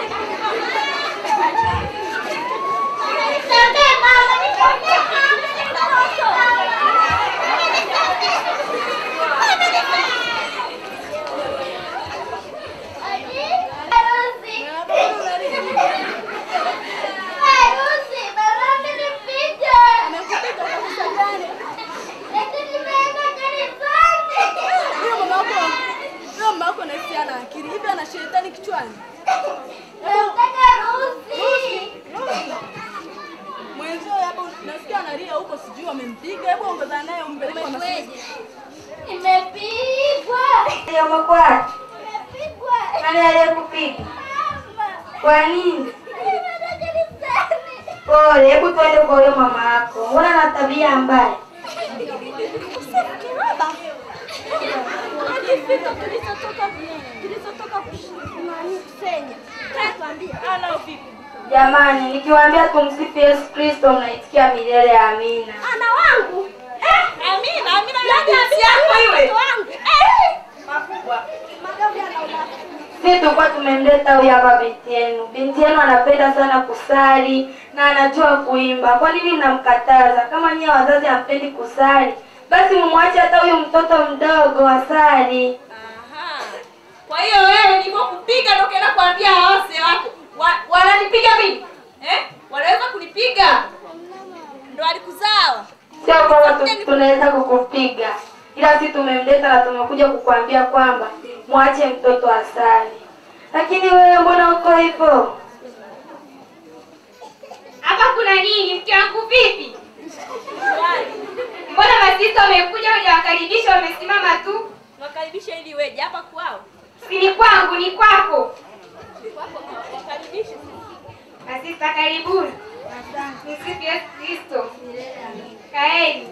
Speaker 4: Nisamehe mama, nisamehe Harusi, mama amenipiga. Eti nimeenda kanisani.
Speaker 2: Huyo mama wako, huyo mama wako nahisi ana akili. Hivi ana shetani kichwani?
Speaker 4: Nataka harusi.
Speaker 2: Mwenzio hapo nasikia analia huko sijui wamempiga. Hebu ongeza naye umpeleke kwa masizi.
Speaker 4: Nimepigwa.
Speaker 14: Ndio umekuwa
Speaker 4: Nimepigwa.
Speaker 14: nani aliyekupiga? Kwa nini?
Speaker 4: Nimeenda kanisani.
Speaker 14: Pole, hebu tuende kwa huyo mama yako. Mbona na tabia mbaya?
Speaker 2: Akifika tulizotoka tulizotoka kusenya. Tuambie ana vipi?
Speaker 14: Jamani, nikiwaambia tumsifu Yesu Kristo mnaitikia milele amina.
Speaker 2: Ana wangu. Eh, Amina, Amina ya jinsi yako iwe. Eh, makubwa. Magavi anaona.
Speaker 14: Sisi tulikuwa tumemleta huyu hapa binti yenu. Binti yenu anapenda sana kusali na anajua kuimba. Kwa nini mnamkataza? Kama nyie wazazi hampendi kusali, basi mumwache hata huyu mtoto mdogo asali.
Speaker 2: Kwa hiyo wewe nilipokupiga ndio kaenda kuambia wase wako. Wa- Wananipiga mimi? Eh? Wanaweza kunipiga? Ndio alikuzaa.
Speaker 14: Sio kwamba tu- tunaweza kukupiga, ila sisi tumemleta na tumekuja kukuambia kwamba mwache mtoto asali. Lakini wewe mbona uko hivyo?
Speaker 15: Hapa kuna nini? Mke wangu vipi? Mbona masista wamekuja hujawakaribisha wamesimama tu?
Speaker 2: Wakaribishe ili weje hapa kwao.
Speaker 15: Si ni kwangu, ni kwako.
Speaker 2: Kwako wakaribishe.
Speaker 15: Masista karibuni. Msifu Yesu Kristo. Kaeni.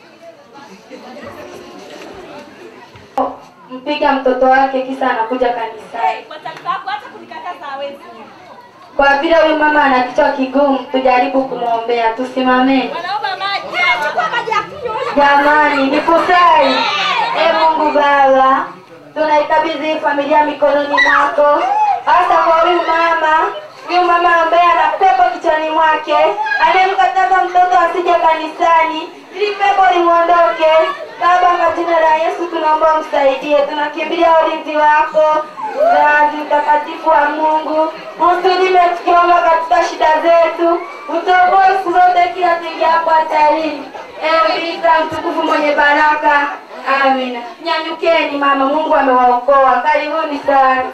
Speaker 14: Mpiga mtoto wake kisa anakuja kanisani.
Speaker 2: Kwa taarifa yako hata kunikataza hawezi.
Speaker 14: Kwa vile huyu mama ana kichwa kigumu, tujaribu kumwombea. Tusimameni
Speaker 2: Wanaomba maji. Chukua maji ya kunywa.
Speaker 14: jamani, ni kusali. E Mungu Baba, tunaikabidhi familia mikononi mwako, hasa kwa huyu mama huyu mama ambaye ana pepo kichwani mwake anayemkataza mtoto asije kanisani ili pepo limwondoke baba kwa jina la yesu tunaomba umsaidie tunakimbilia ulinzi wako mzazi mtakatifu wa mungu usulime tukiomba katika shida zetu utoboe siku zote kila tuingiapo hatarini ewe bikira mtukufu mwenye baraka amina nyanyukeni mama mungu amewaokoa karibuni sana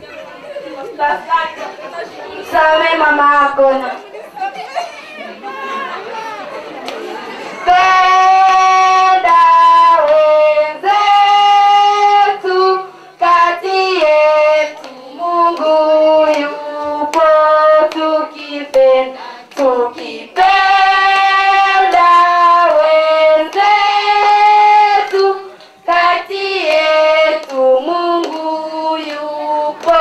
Speaker 14: msamee mama yako na penda wenzetu kati yetu mungu yupo tukipenda tukipenda wenzetu kati yetu mungu yupo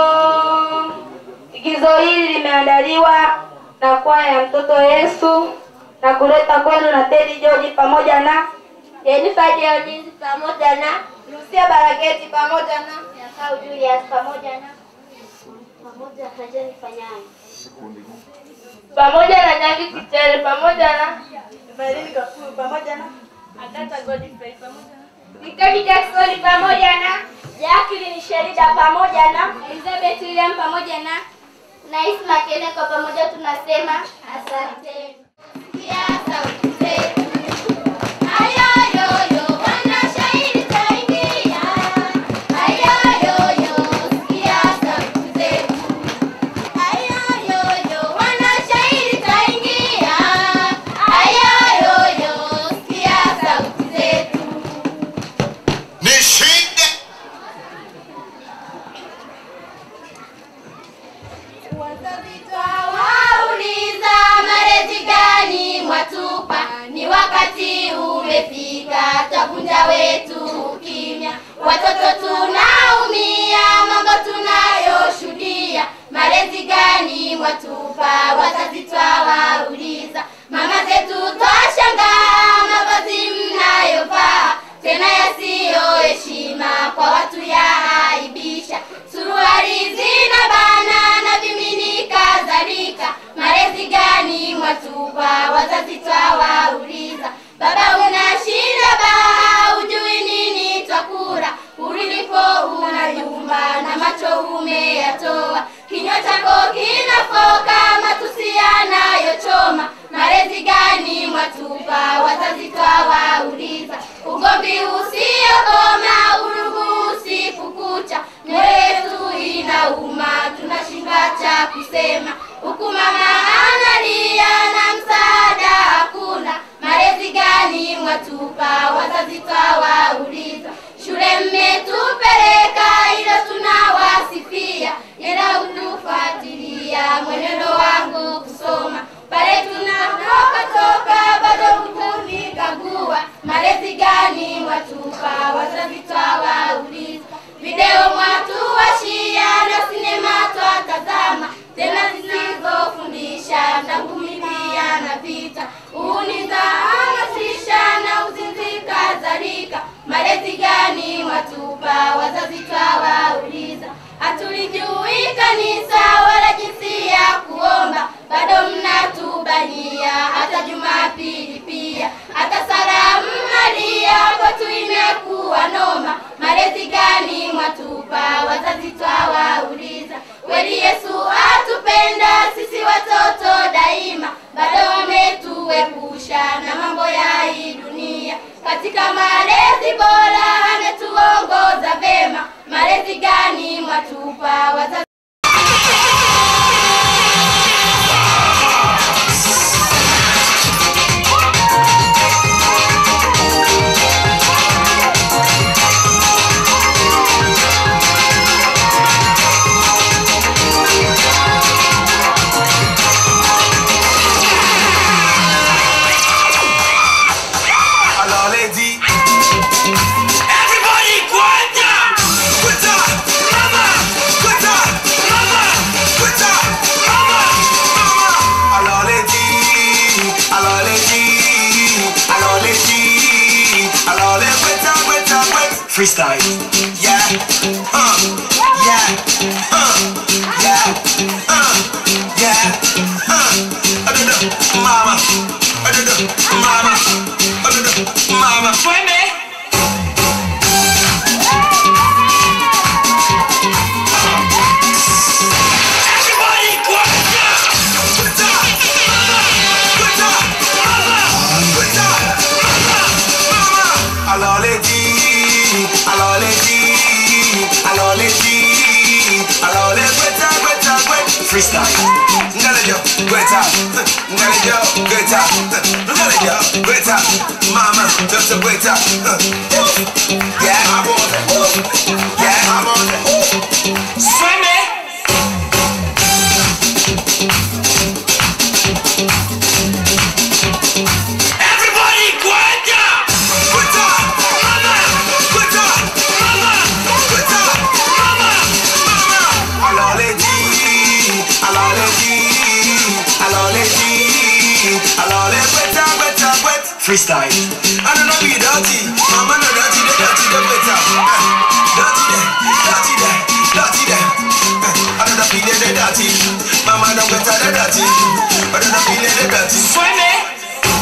Speaker 14: igizo hili limeandaliwa na kwaya ya mtoto yesu na kuleta kwenu na tedi joji pamoja na
Speaker 1: Jennifer Deodis pamoja na Lucia Barageti pamoja na Yakau Julius pamoja na pamoja na Jennifer Nyanyi
Speaker 14: pamoja na nyangi kitere pamoja na
Speaker 1: Evelyn Kafuru pamoja na Agata Godfrey pamoja na
Speaker 15: Nikaki Jackson pamoja na
Speaker 1: Jacqueline Sherida pamoja na
Speaker 15: Elizabeth William pamoja na
Speaker 1: na Isma Kene kwa pamoja tunasema asante. Sikia sauti zetu. Ayoyoyo, wanashairi taingia. Ayoyoyo, sikia sauti zetu. Ayoyoyo, wanashairi taingia. Ayoyoyo, sikia sauti zetu.
Speaker 9: Nishinde
Speaker 1: Wazazi twawauliza malezi gani mwatupa, ni wakati umefika, twavunja wetu ukimya. Watoto tunaumia, mambo tunayoshuhudia, malezi gani mwatupa, wazazi twawauliza. Mama zetu twashangaa, mavazi mnayovaa tena yasiyo heshima kwa watu yaaibisha. Suruali zina bana na vimini kadhalika, malezi gani mwatupa? Wazazi twawauliza. Baba una shida baa, hujui nini twakula, ulipo una nyumba na macho umeyatoa, kinywa chako kinafoka matusi yanayochoma, malezi gani mwatupa? Wazazi twawauliza. Ugomvi usiokoma, urugu usiku kucha, mioyo yetu inauma, tunashinda cha kusema, huku mama analia na msaada hakuna, malezi gani mwatupa? Wazazi twawauliza. Shule mmetupeleka, ila tunawasifia, ila utufuatilia mwenendo wangu kusoma pale tunapoka toka, bado hutunikagua, malezi gani mwatupa? Wazazi twawauliza. Video mwatuwashia na sinema twatazama, tena zisizofundisha tangu milia na vita, unizahamasisha na uzinzi kadhalika, malezi gani mwatupa? Wazazi twawauliza. Hatulijui kanisa wala jinsi ya kuomba, bado mnatubania hata Jumapili pia, hata salamu Maria kwetu imekuwa noma. Malezi gani mwatupa? Wazazi twawauliza. Kweli Yesu atupenda sisi watoto daima, bado wametuepusha na mambo ya hii dunia. Katika malezi bora ametuongoza vema, malezi gani mwatupa? Wazazi
Speaker 10: Alors les dit Everybody kwenda Kwenda Mama Kwenda Mama Kwenda Mama Mama Alors les dit Alors les dit Alors les dit Alors les kwenda kwenda kwenda Freestyle Yeah Uh Yeah Uh Yeah Uh freestyle. Ngalejo, gweta, ngalejo, gweta, ngalejo, gweta, mama, just a gweta. Yeah, I'm on it. Yeah, I'm on it. Swim it. Everybody, gweta, gweta, mama, gweta, mama, gweta, mama, mama. Alaleji, alaleji, alaleji, alale gweta, gweta, gweta. Freestyle. I don't know be dirty, mama no dirty, the dirty the better. Eh, Dirty there, dirty there, dirty there. Eh, I don't know be the dirty, mama no better the dirty. I don't know be the dirty. Swim it.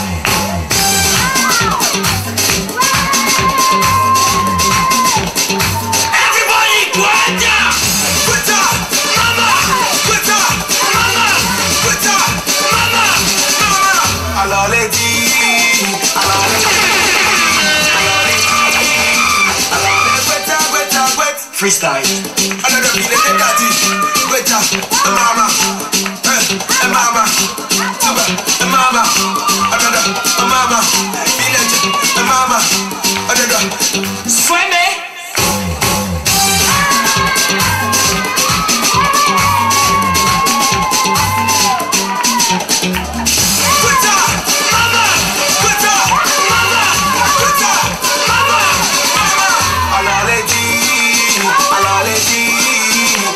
Speaker 10: Everybody, gweta! Gweta! Mama! Gweta! Mama! Gweta! Mama! Mama! Alaleji! Alaleji! Alaleji! Alale, gweta, gweta, gweta. Freestyle. Another beat in the dirty. Gweta, eh, mama. Eh, eh, mama. Tuba, eh, mama. Another, eh, mama. Village, eh, mama. Another. Swim it. Gweta, mama. Gweta, mama. Gweta, mama. Mama. Alaleji, alaleji,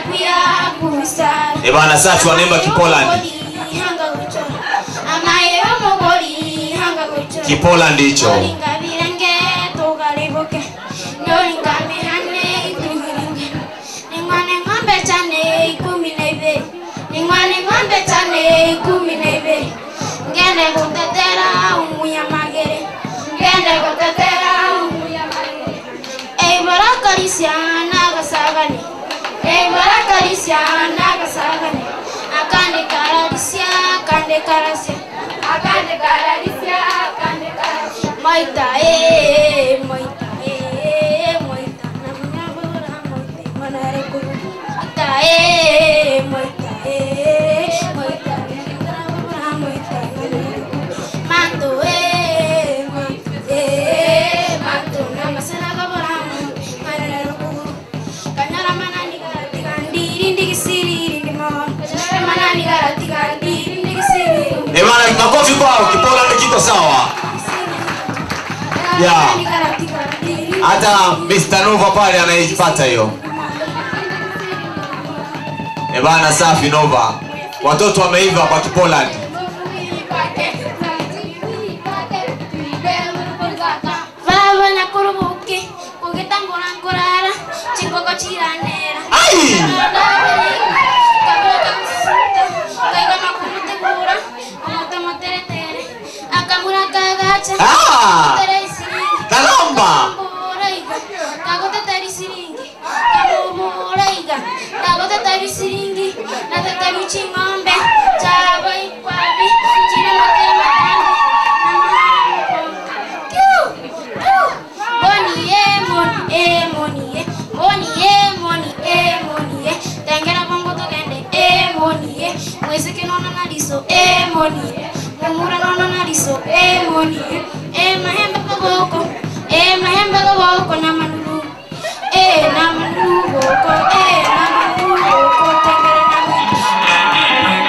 Speaker 1: pia kumisara
Speaker 3: Eh bana safi wanaimba Kipoland.
Speaker 1: hanga kuchora amaye omugoli hanga kuchora
Speaker 3: Kipoland hicho.
Speaker 1: Olingabirenge tugalibuke nolingambirane ituhiringe ningwane ng'ombe chane ikumi na ibiri ningwane ng'ombe chane ikumi na ibiri ngende gutetera umunyamagere ngende gutetera umunyamagere eibarakarisya nagasagani eibarakarisya nagasagani akande kararisya akande karasya akande kararisya akande karasya moita e moita e moita namnyabura moita manare kuru moita e moita e moita namnyabura moita manare kuru manto e manto e manto namasana kabura manare kuru kanyara manani garati gandiri ndigisiri ndimon kanyara manani garati gandiri ndigisiri
Speaker 3: Eh bana makofi kwao. Kipoland kiko sawa. Yeah. Hata Mr. Nova pale anaipata hiyo. Eh bana safi Nova. Watoto wameiva kwa Kipoland.
Speaker 1: Baba nakurubuke kugitambura nkurara chikoko chiranera
Speaker 3: Ai!
Speaker 1: kabura kakusuta kaiga makumutegura omoto moteretere akamura kagacha
Speaker 3: Ah!
Speaker 1: Tere isiringi
Speaker 3: Karamba!
Speaker 1: Kamubura kagotetera isiringi kamubura iga kagotetera isiringi natetera uching'ombe chaba ikwabi chine matera matambi Moni ye, moni e, moni ye, moni ye, moni e, moni ye. Tengera bongo togende e, moni ye. Mwezi kinona naliso e, moni ye. Mumura nona naliso e, moni ye. E mahembe koboko, e mahembe koboko na manulu. E na manulu boko, e na manulu boko. Tengera na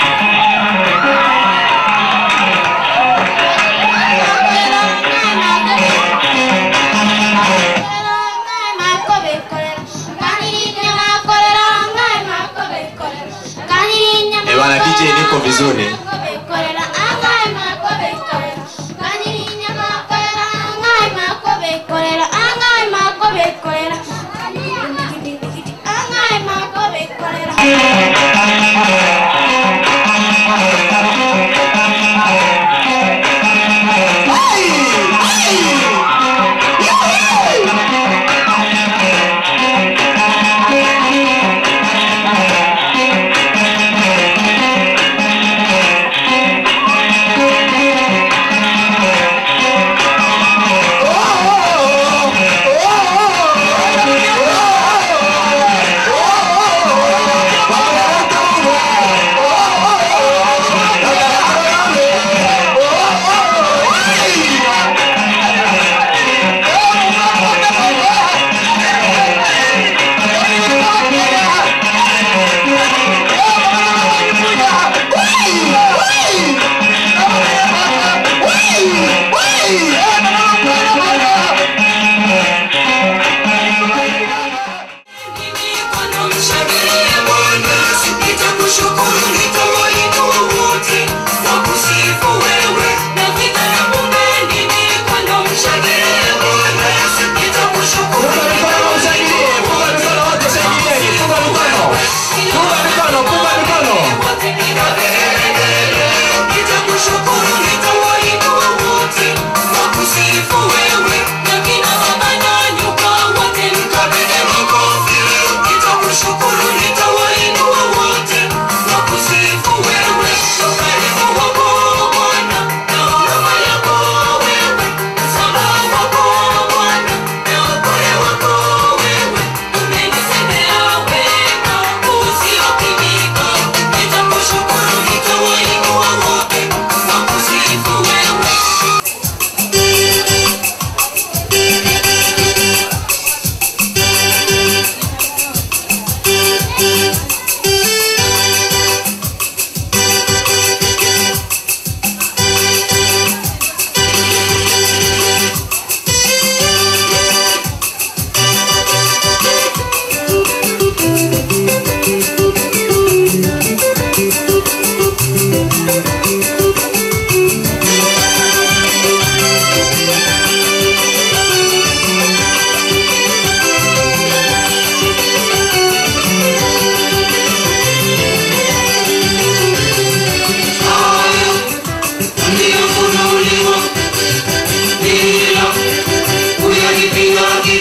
Speaker 3: Eh bana DJ niko vizuri.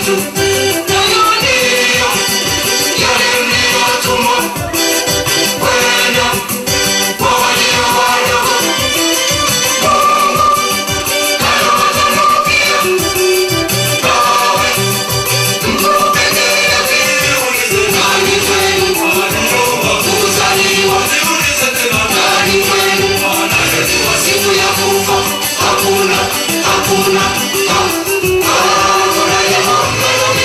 Speaker 9: yetu nayo ndiyo yale mliyotumwa kwenda kwa walio wadogo Mungu nayo matamko pia nawe mpokee viulize nani kwenu kuzaliwa nani kwenu anayejua siku ya kufa hakuna hakuna hakuna jambo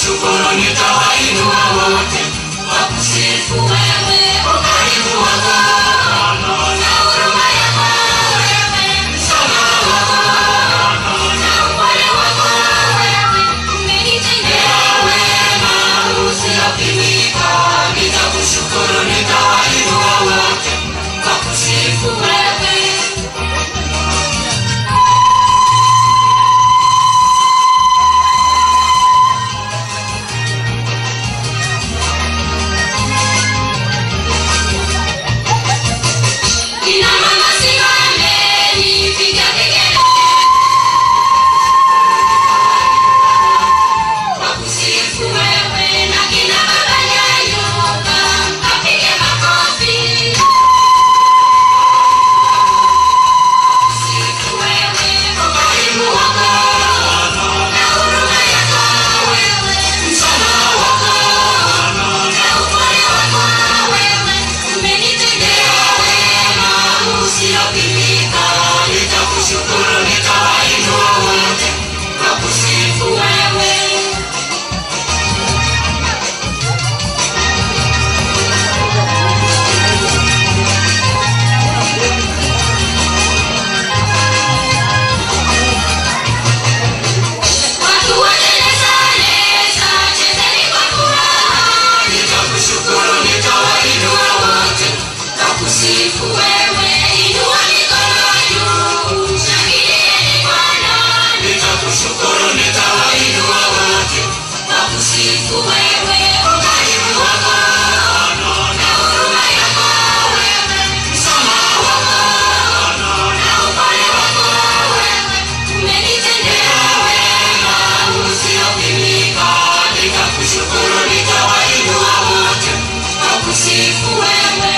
Speaker 10: nitakushukuru nitawainua wote wakusifu wewe ukarimu wako na huruma yako wewe msamaha wako na upole wako wewe umenitendea wema usiopimika nitakushukuru nitawainua wote wakusifu wewe Kina mama simameni, piga kelele. Wakusifu wewe na kina baba nyanyuka, kapige makofi. Wakusifu wewe, ukarimu wako na huruma yako wewe, msamaha wako na upole wako wewe, umenitendea wema usiopimika. Nitakushukuru, nitawainua wote wakusifu wewe. Watu waneleza leza, chezeni kwa furaha. Nitakushukuru, nitawainua wote wakusifu wewe. Inua mikono juu, shangilieni Bwana. Nitakushukuru, nitawainua wote wakusifu wewe. Ukarimu wako na huruma yako wewe, msamaha wako na upole wako wewe, umenitendea wema usiopimika. Nitakushukuru, nitawainua wote wakusifu wewe.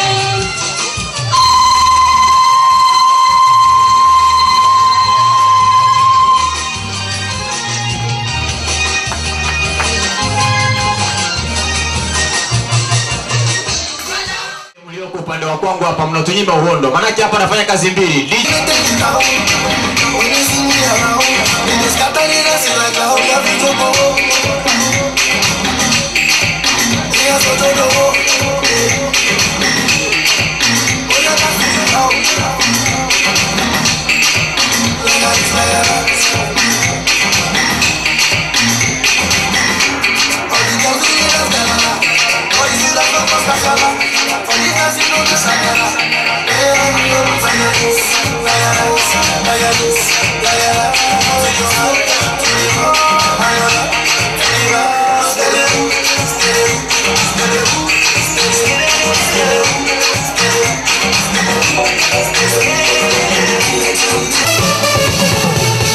Speaker 3: mlioko upande wa kwangu hapa mnatunyima uhondo maanake hapa nafanya kazi mbili
Speaker 7: Thank you.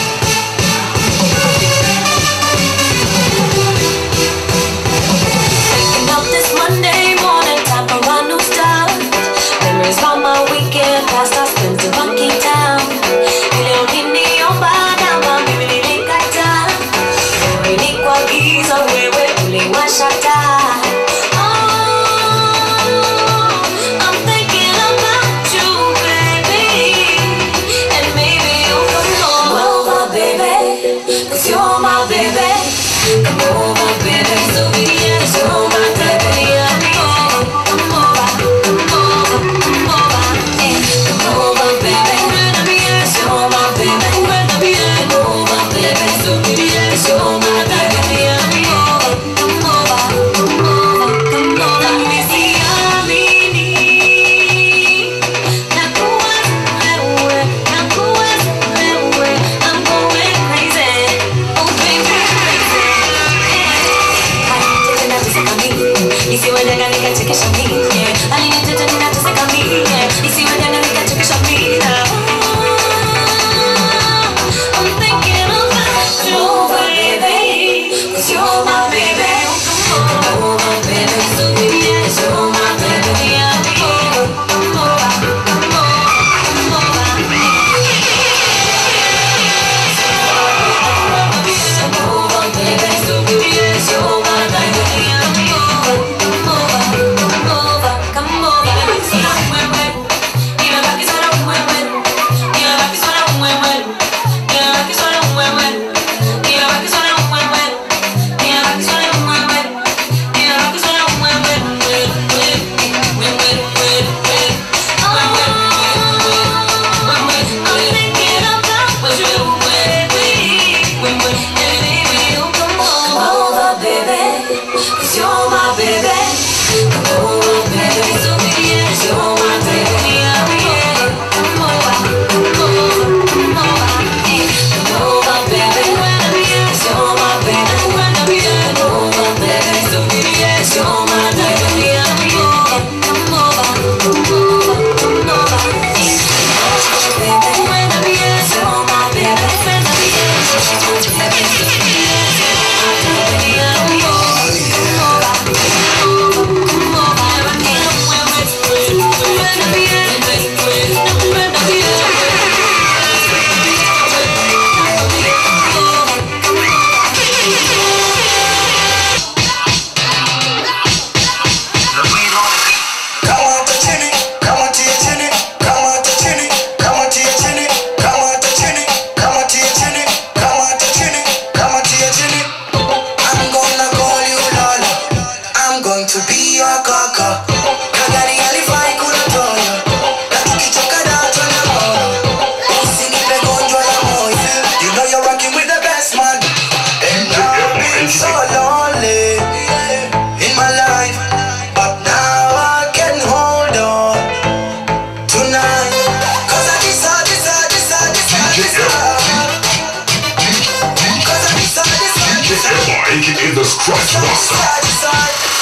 Speaker 6: aka the Scratch Master.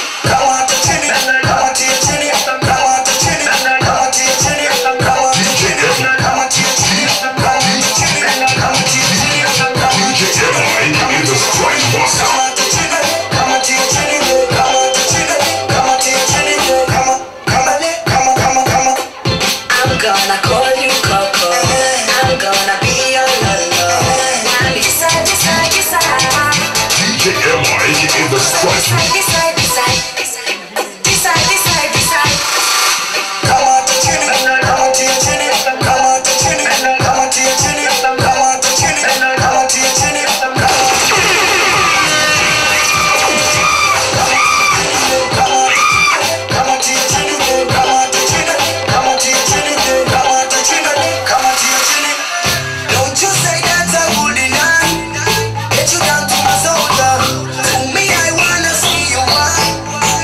Speaker 6: DJ Emma, aka the Scratch Master.
Speaker 8: I'm gonna call you Coco. I'm gonna be your lolo. Now decide, decide, decide.
Speaker 6: DJ Emma, aka the Scratch Master.
Speaker 8: Decide, decide, decide. Decide, decide, decide.
Speaker 7: Don't you say that's a good enough? Get you down to my shoulder. To me, I wanna see you wine.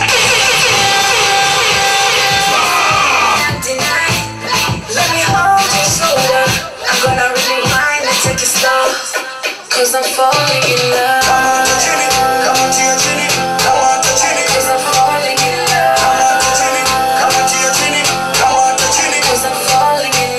Speaker 8: Can't deny. Let me hold your shoulder. I'm gonna rewind and take it slow. Cause I'm falling in love. Cause I'm falling in love. Cause I'm falling in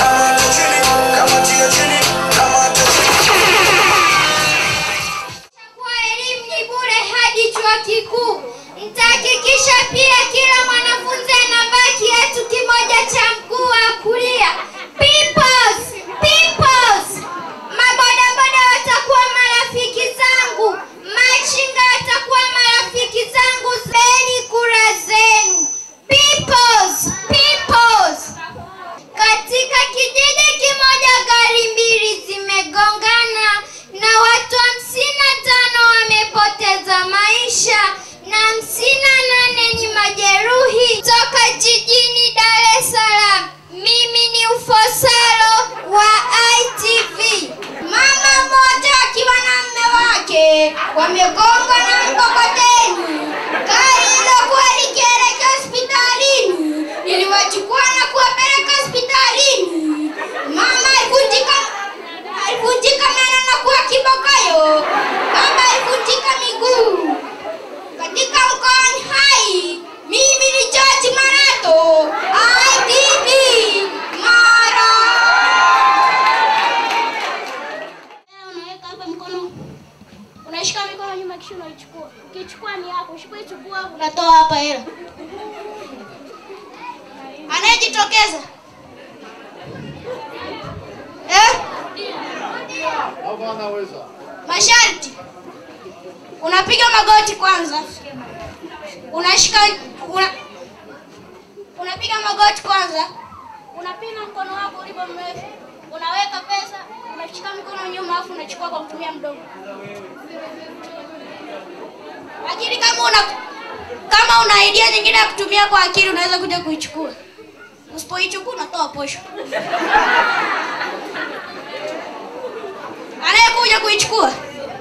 Speaker 1: Kwa elimu ni bure hadi chuo kikuu. Nitahakikisha pia kila mwanafunzi anavaa kiatu kimoja cha mguu wa kulia. Peoples, peoples. Mabodaboda watakuwa marafiki zangu. Machinga watakuwa marafiki zangu. Zeni kura zenu. Peoples, peoples. Katika kijiji kimoja gari mbili zimegongana na watu hamsini na tano wamepoteza maisha na hamsini na nane ni majeruhi toka jijini Dar es Salaam. Mimi ni Ufosalo wa ITV. Mama mmoja akiwa na mme wake wamegongwa na mkokoteni. Gari lilokuwa likielekea hospitalini liliwachukua na kuwapeleka hospitalini. Mama alivunjika alivunjika meno na kuwa kibokayo. Baba alivunjika miguu. Katika mkoani Hai, mimi ni George Marato, ITV Mara.
Speaker 15: unaweka hapa mkono unashika mikono nyuma kisha unaichukua ukichukua ni yako usipoichukua unatoa hapa hela anayejitokeza eh?
Speaker 13: Au anaweza?
Speaker 15: masharti unapiga magoti kwanza unashika una, unapiga magoti kwanza unapima mkono wako ulivyo mrefu unaweka pesa unashika mkono nyuma alafu unachukua kwa kutumia mdomo lakini kama una kama una idea nyingine ya kutumia kwa akili unaweza kuja kuichukua usipoichukua unatoa posho anayekuja kuichukua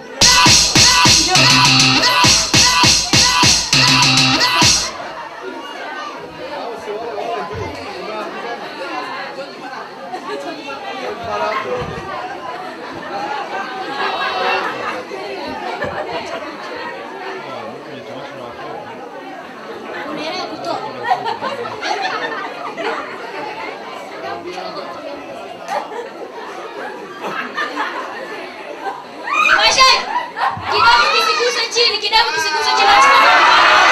Speaker 15: unaelewa kutoa Masha, kidamu kisiguse chini, kidamu kisiguse chini.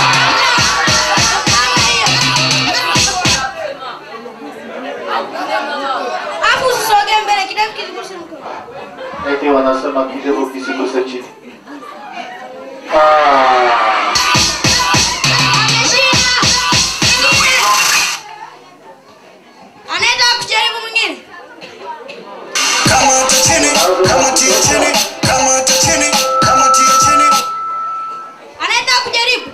Speaker 15: Hapo usisogee mbele, kidamu kisiguse mkono.
Speaker 13: Eti wanasema kidevu kisiguse chini. Ah.
Speaker 15: Anayetaka kujaribu mwingine?
Speaker 7: Kamata chini, kamatia chini, kamata chini, kamatia chini.
Speaker 15: Anayetaka kujaribu?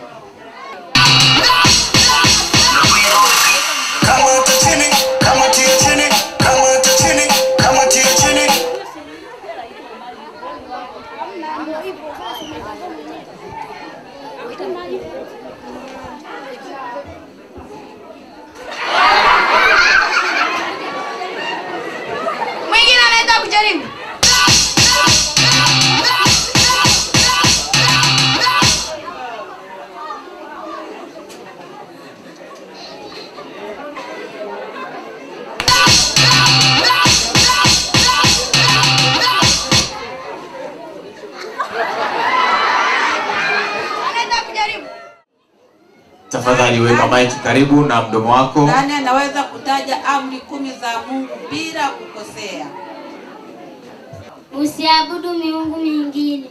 Speaker 7: Kamata chini, kamatia chini, kamata chini, kamatia chini.
Speaker 3: Tafadhali weka maiki karibu na mdomo wako.
Speaker 16: Nani anaweza kutaja amri kumi za Mungu bila kukosea?
Speaker 4: Usiabudu miungu mingine.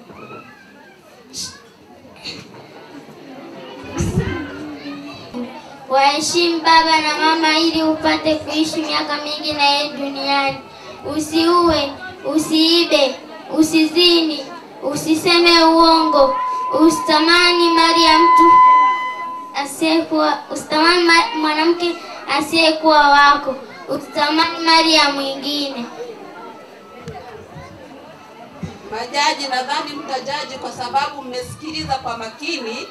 Speaker 4: Waheshimu baba na mama ili upate kuishi miaka mingi na yeye duniani. Usiue, usiibe, usizini, usiseme uongo, usitamani mali ya mtu asiyekuwa, usitamani ma- mwanamke asiyekuwa wako, usitamani mali ya mwingine.
Speaker 16: Majaji, nadhani mtajaji kwa sababu mmesikiliza kwa makini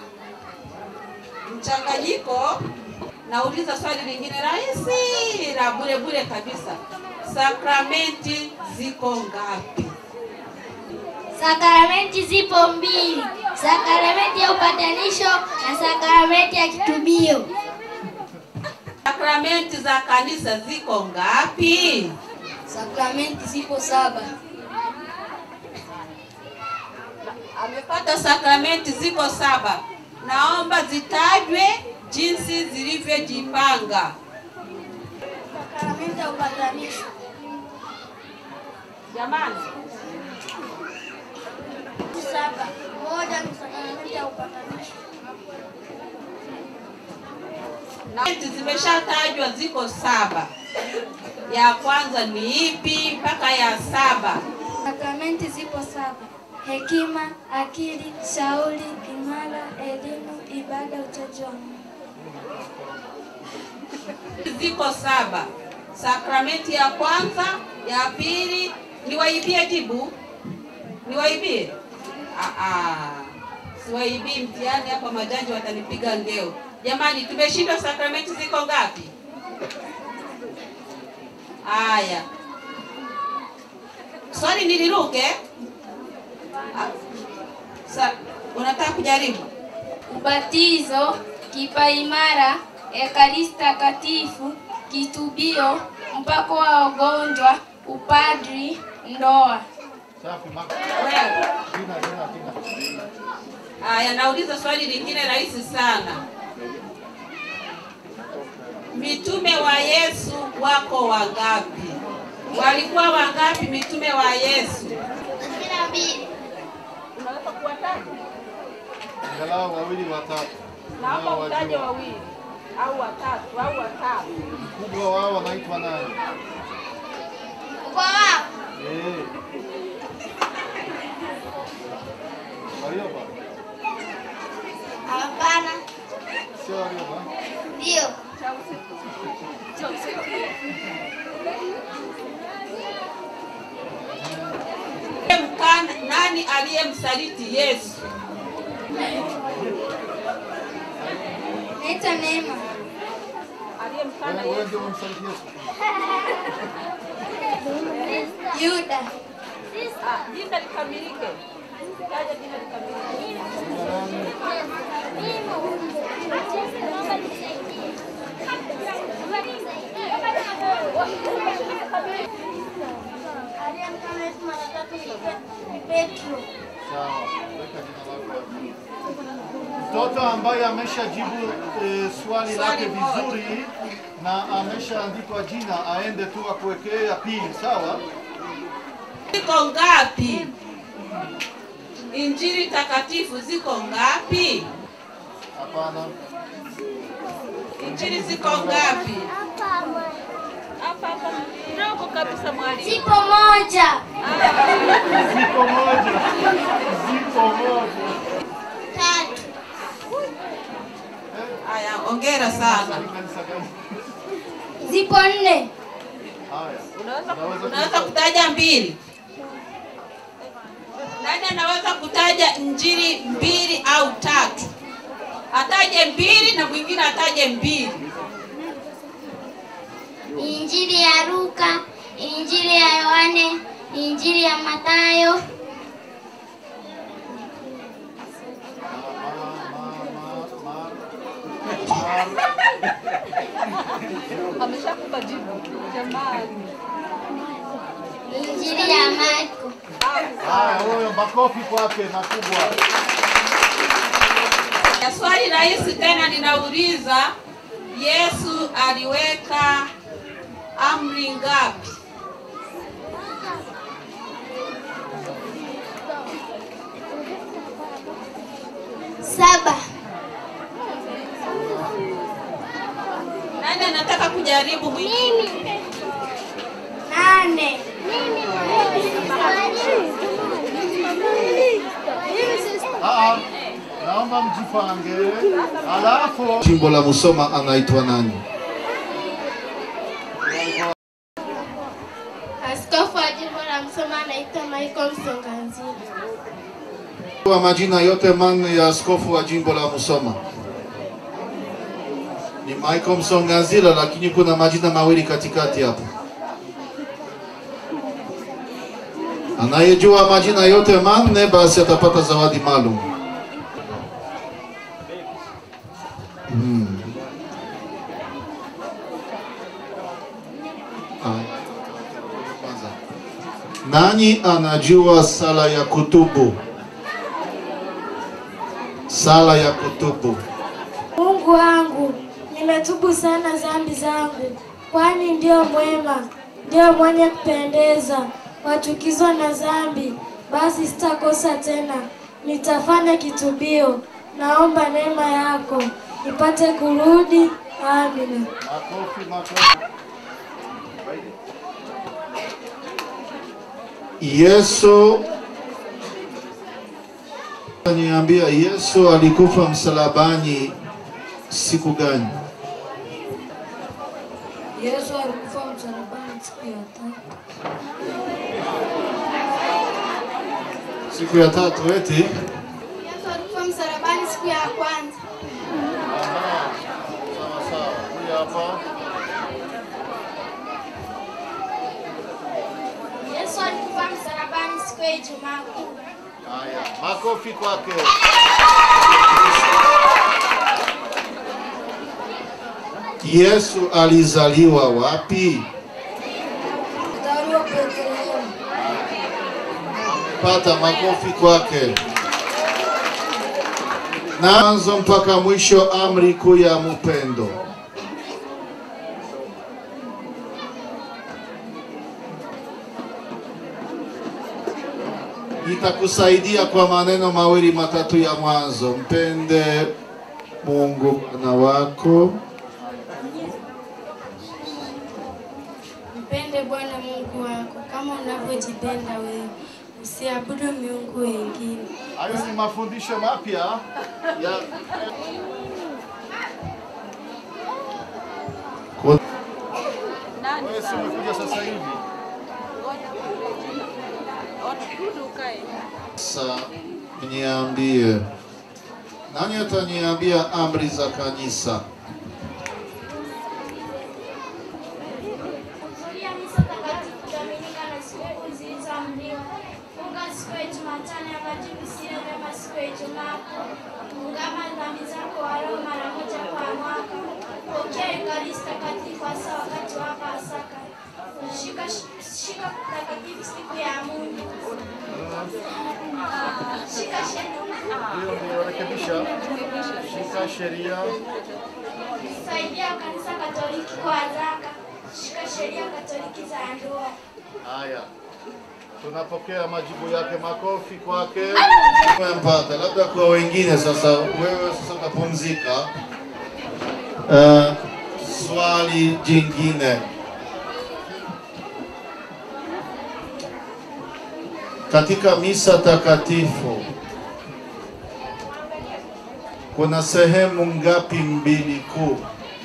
Speaker 16: mchanganyiko. Nauliza swali lingine rahisi la bure bure kabisa. Sakramenti ziko ngapi?
Speaker 4: Sakramenti zipo mbili, sakramenti ya upatanisho na sakramenti ya kitubio.
Speaker 16: Sakramenti za kanisa ziko ngapi?
Speaker 4: Sakramenti zipo saba.
Speaker 16: Amepata sakramenti ziko saba. Naomba zitajwe jinsi zilivyojipanga.
Speaker 4: Sakramenti ya upatanisho.
Speaker 16: Jamani,
Speaker 4: Saba. Moja ni sakramenti ya upatanisho.
Speaker 16: sakramenti zimeshatajwa ziko saba. Ya kwanza ni ipi mpaka ya saba?
Speaker 4: Sakramenti zipo saba: hekima, akili, shauri, imara, elimu, ibada, uchaji wa Mungu.
Speaker 16: Ziko saba. Sakramenti ya kwanza, ya pili, niwaibie jibu? Niwaibie? Ah, ah. Siwaibii mtihani hapa, majaji watanipiga ngeo. Jamani, tumeshindwa. Sakramenti ziko ngapi? Haya, swali niliruke. Ah, Sa, unataka kujaribu?
Speaker 14: Ubatizo, kipaimara, ekaristi takatifu, kitubio, mpako wa wagonjwa, upadri, ndoa.
Speaker 13: Safi, Mark.
Speaker 16: Wewe.
Speaker 13: Tina, Tina, Tina.
Speaker 16: Haya, nauliza swali lingine rahisi sana. Mitume wa Yesu wako wangapi? Walikuwa wangapi mitume wa Yesu?
Speaker 4: Kumi na mbili.
Speaker 16: Unaweza kuwataja?
Speaker 13: Angalau wawili watatu.
Speaker 16: Naomba
Speaker 13: Nao
Speaker 16: utaje
Speaker 13: wajua.
Speaker 16: wawili au watatu au watatu.
Speaker 13: Mkubwa wao wanaitwa nani?
Speaker 4: Kwa wao
Speaker 13: Eh. Warioba?
Speaker 4: hapana,
Speaker 13: Sio Warioba?
Speaker 4: ndio
Speaker 16: Mkana, nani aliyemsaliti Yesu?
Speaker 4: naitwa Neema.
Speaker 16: Aliyemkana
Speaker 13: Wewe wewe
Speaker 16: Yesu.
Speaker 13: ndio umemsaliti Yesu.
Speaker 4: Yuda.
Speaker 16: Ah, jina likamilike. Taja jina likamilike.
Speaker 4: Aliyemkana Yesu mara tatu ni Petro.
Speaker 13: Sawa. Weka jina lako hapo. Mtoto ambaye ameshajibu e, swali lake vizuri na ameshaandikwa jina aende tu akuwekee ya pili, sawa?
Speaker 16: Ziko ngapi? Injili takatifu ziko ngapi?
Speaker 13: Hapana.
Speaker 16: Injili ziko ngapi? Hapa hapa ndogo kabisa mwalimu.
Speaker 4: Ziko moja.
Speaker 13: Ziko moja. Ziko moja.
Speaker 4: Tatu.
Speaker 16: Haya, ongera sana.
Speaker 4: Zipo nne.
Speaker 13: Haya.
Speaker 16: Unaweza unaweza kutaja mbili? Nani anaweza kutaja injili mbili au tatu? Ataje mbili na mwingine ataje mbili.
Speaker 4: Injili ya Luka, Injili ya Yohane, Injili ya Mathayo,
Speaker 16: Ameshakupa jibu. Jamani.
Speaker 4: Injili ya Marko.
Speaker 13: Haya, huyo makofi kwake makubwa.
Speaker 16: Swali rahisi tena ninauliza, Yesu aliweka amri ngapi?
Speaker 15: Saba.
Speaker 16: Nani anataka kujaribu mwingine?
Speaker 15: Nane.
Speaker 13: Ah, naomba mjipange. Alafu jimbo la Musoma anaitwa nani?
Speaker 15: Askofu wa jimbo la Msoma anaitwa Michael Msonganzila.
Speaker 13: Kwa majina yote manne ya askofu wa jimbo la Musoma ni Michael Msongazila, lakini kuna majina mawili katikati hapo. Anayejua majina yote manne basi atapata zawadi maalum. Hmm. Haya. Kwanza. Nani anajua sala ya kutubu? Sala ya kutubu.
Speaker 17: Mungu wangu, nimetubu sana dhambi zangu, kwani ndio mwema, ndio mwenye kupendeza. Wachukizwa na dhambi, basi sitakosa tena, nitafanya kitubio. Naomba neema yako nipate kurudi. Amina.
Speaker 13: Makofi, makofi. Yesu niambia, Yesu alikufa msalabani siku gani?
Speaker 17: Yesu alikufa msalabani siku ya tatu.
Speaker 13: Siku ya tatu eti?
Speaker 15: Yesu alikufa msalabani siku ya kwanza.
Speaker 13: Sawa sawa. Huyu hapa.
Speaker 15: Yesu alikufa msalabani siku ya Ijumaa Kuu.
Speaker 13: Haya, makofi kwake. Yesu alizaliwa wapi?
Speaker 17: Mstari wa Bethlehemu.
Speaker 13: Pata makofi kwake. Na mwanzo mpaka mwisho, amri kuu ya mupendo. Nitakusaidia kwa maneno mawili matatu ya mwanzo. Mpende Mungu Bwana wako
Speaker 17: Mpende Bwana Mungu wako kama unavyojipenda wewe. Usiabudu miungu wengine.
Speaker 13: Hayo ni mafundisho mapya ya Wewe si umekuja sasa hivi? Sasa niambie, nani ataniambia amri za kanisa?
Speaker 15: Kuhudhuria misa takatifu Dominika na sikukuu zilizoamriwa. Funga siku ya Jumatano ya majibu sio vyema siku ya Ijumaa Kuu. Ungama dhambi zako walau mara moja kwa mwaka. Pokea Ekaristi takatifu hasa wakati wa Pasaka. Shika shika takatifu siku ya Mungu. Shika
Speaker 13: Ndio, ndio, rekebisha. Shika sheria.
Speaker 15: Saidia kanisa Katoliki kwa zaka. Shika sheria Katoliki za ndoa.
Speaker 13: Haya, tunapokea majibu yake. Makofi kwake. Umempata, labda kwa wengine sasa. Wewe sasa utapumzika. Uh, swali jingine. Katika misa takatifu kuna sehemu ngapi mbili kuu?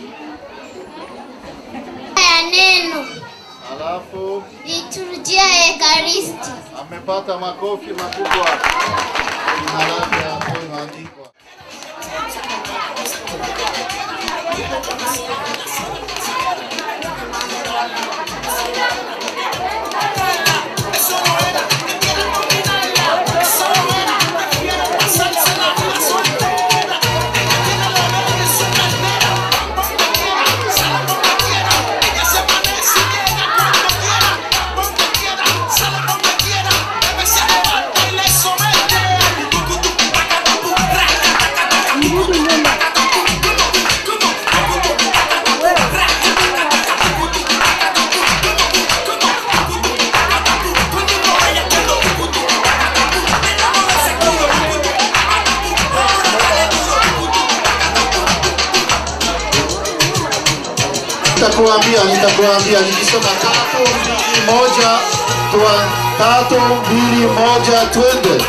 Speaker 15: ya neno
Speaker 13: Alafu
Speaker 15: liturujia ya Ekaristi.
Speaker 13: amepata makofi makubwa. Jina lake hapo imeandikwa.
Speaker 5: Ella
Speaker 13: nitakuambia nitakuambia nikisema tatu mbili moja twa tatu mbili moja twende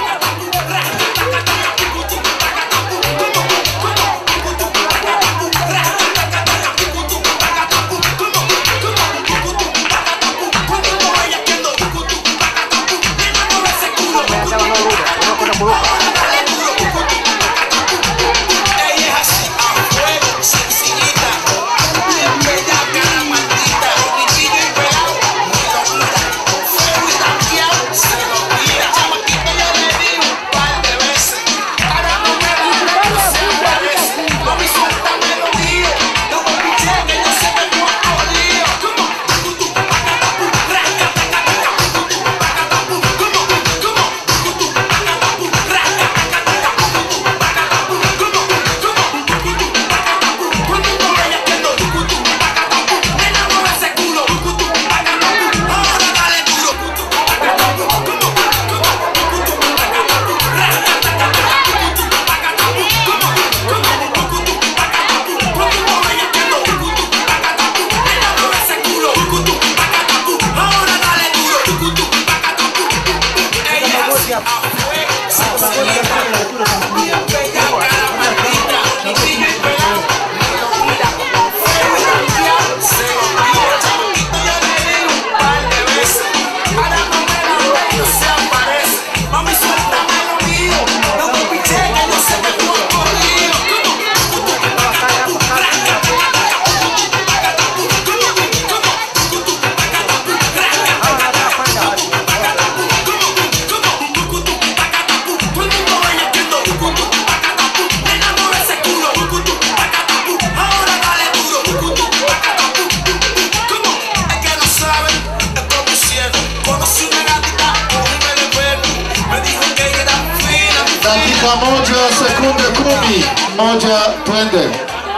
Speaker 13: dakika moja sekunde kumi moja twende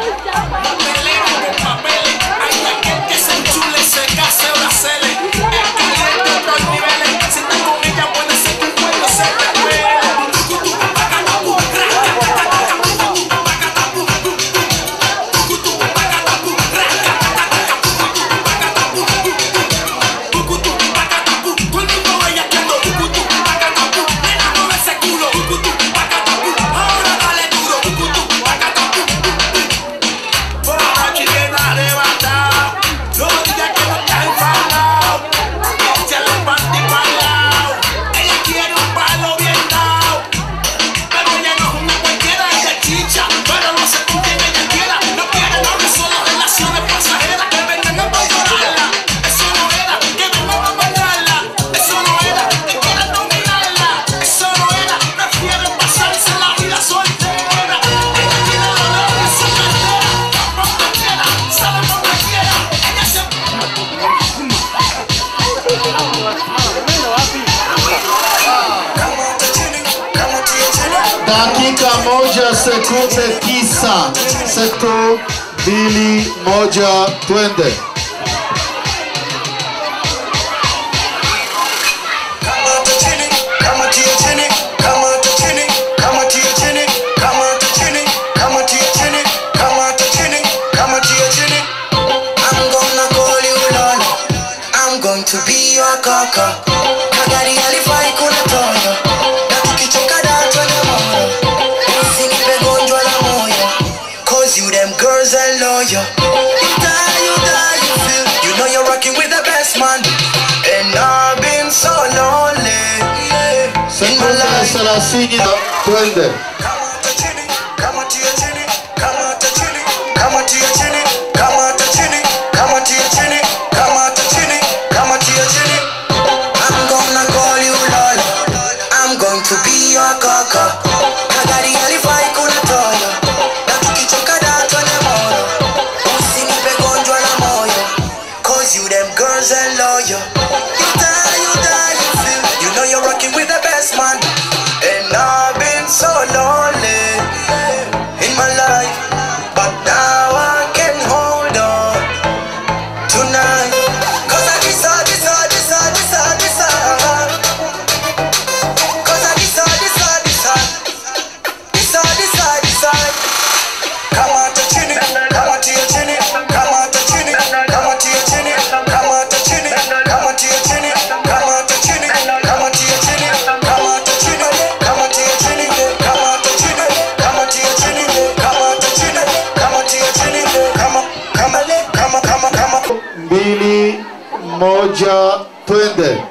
Speaker 13: dakika moja sekunde tisa setu mbili moja twende
Speaker 7: To be your kaka Kagari alifai kuna toyo Na tukichoka dato na moyo Usinipe gonjwa la moyo Cause you them girls are loyal You die, you die, you feel You know you're rocking with the best man And I've been so lonely yeah. In my
Speaker 13: sekunde
Speaker 7: life
Speaker 13: thelathini na twende
Speaker 7: Kama tia chini, kama tia chini, kama tia chini, kama tia chini, kama tia chini, kama tia chini, kama tia chini. I'm gonna call you Lola. I'm going to be your kaka. Kagari alifai kuna toyo. Na tukichoka dato na moyo. Usinipe gonjwa la moyo. Cause you them girls are loyal. You die, you die, you feel. You know you're rocking with the best man. And I've been so lonely.
Speaker 13: moja twende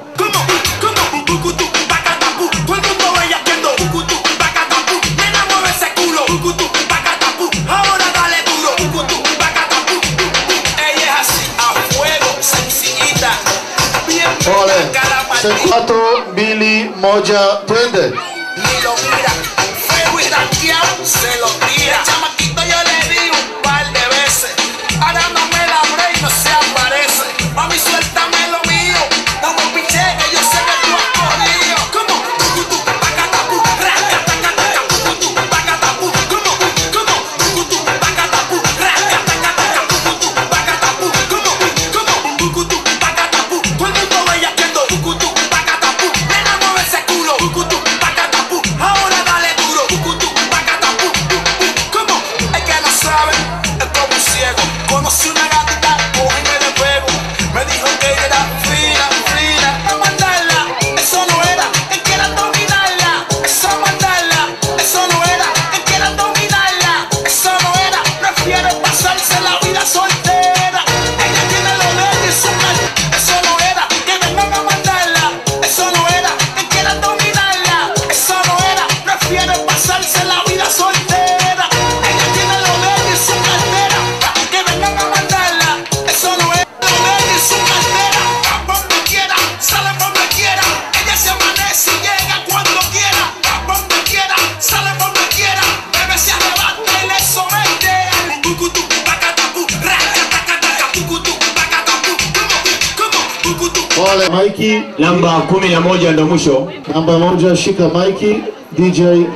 Speaker 9: Todo el mundo bellaqueando. Ucutu, pacatapu. Nena, mueve ese culo. Ucutu, pacatapu. Ahora dale duro. Ucutu, pacatapu. Ella es así, a fuego, sencillita. Bien
Speaker 13: pole
Speaker 9: blanca la maldita.
Speaker 13: tatu mbili moja twende
Speaker 9: Ni lo mira. Feo y ranqueado, se lo tira. Chamaquito yo le di un par de veces. Ahora no me la abre y no se aparece. Mami, suéltame lo mío. No me piché que yo sé que tú has corrido. ¿Cómo? Ucutu, pacatapu. Raca, taca, taca. Ucutu, pacatapu. ¿Cómo? ¿Cómo? Ucutu, pacatapu. Raca, taca, taca. Ucutu, pacatapu. ¿Cómo? ¿Cómo? Ucutu, pacatapu. Todo el mundo bellaqueando. Ucutu, pacatapu. Nena, mueve ese culo. Ucutu, pacatapu. Ahora dale duro. Ucutu, pacatapu. ¿Cómo? Es que no sabe, es como un ciego. Conocí una gatita, cogíme de fuego. Me dijo que ella era fina, fina. No mandarla, eso no era. Que quieran dominarla, eso mandarla. Eso no era. Que quieran dominarla, eso no era. Prefiere pasarse la vida soltera. Ella tiene lo de ella y su mal. Eso no era. Que vengan a mandarla, eso no era. Que quieran dominarla, eso no era. Prefiere pasarse la vida soltera. Ella tiene lo de ella y su cartera. Que vengan a mandarla, eso no era. Lo de ella y su cartera. Va donde quiera, sale donde quiera. Ella se amanece y llega cuando quiera. Va donde quiera, sale donde quiera. Bebe se arrebata y le somete. Ucutu, pacatapu, raca, taca, taca. Ucutu, pacatapu. ¿Cómo? ¿Cómo? Ucutu.
Speaker 13: pole maiki
Speaker 3: namba kumi na moja ndo mwisho
Speaker 13: namba moja shika maiki dj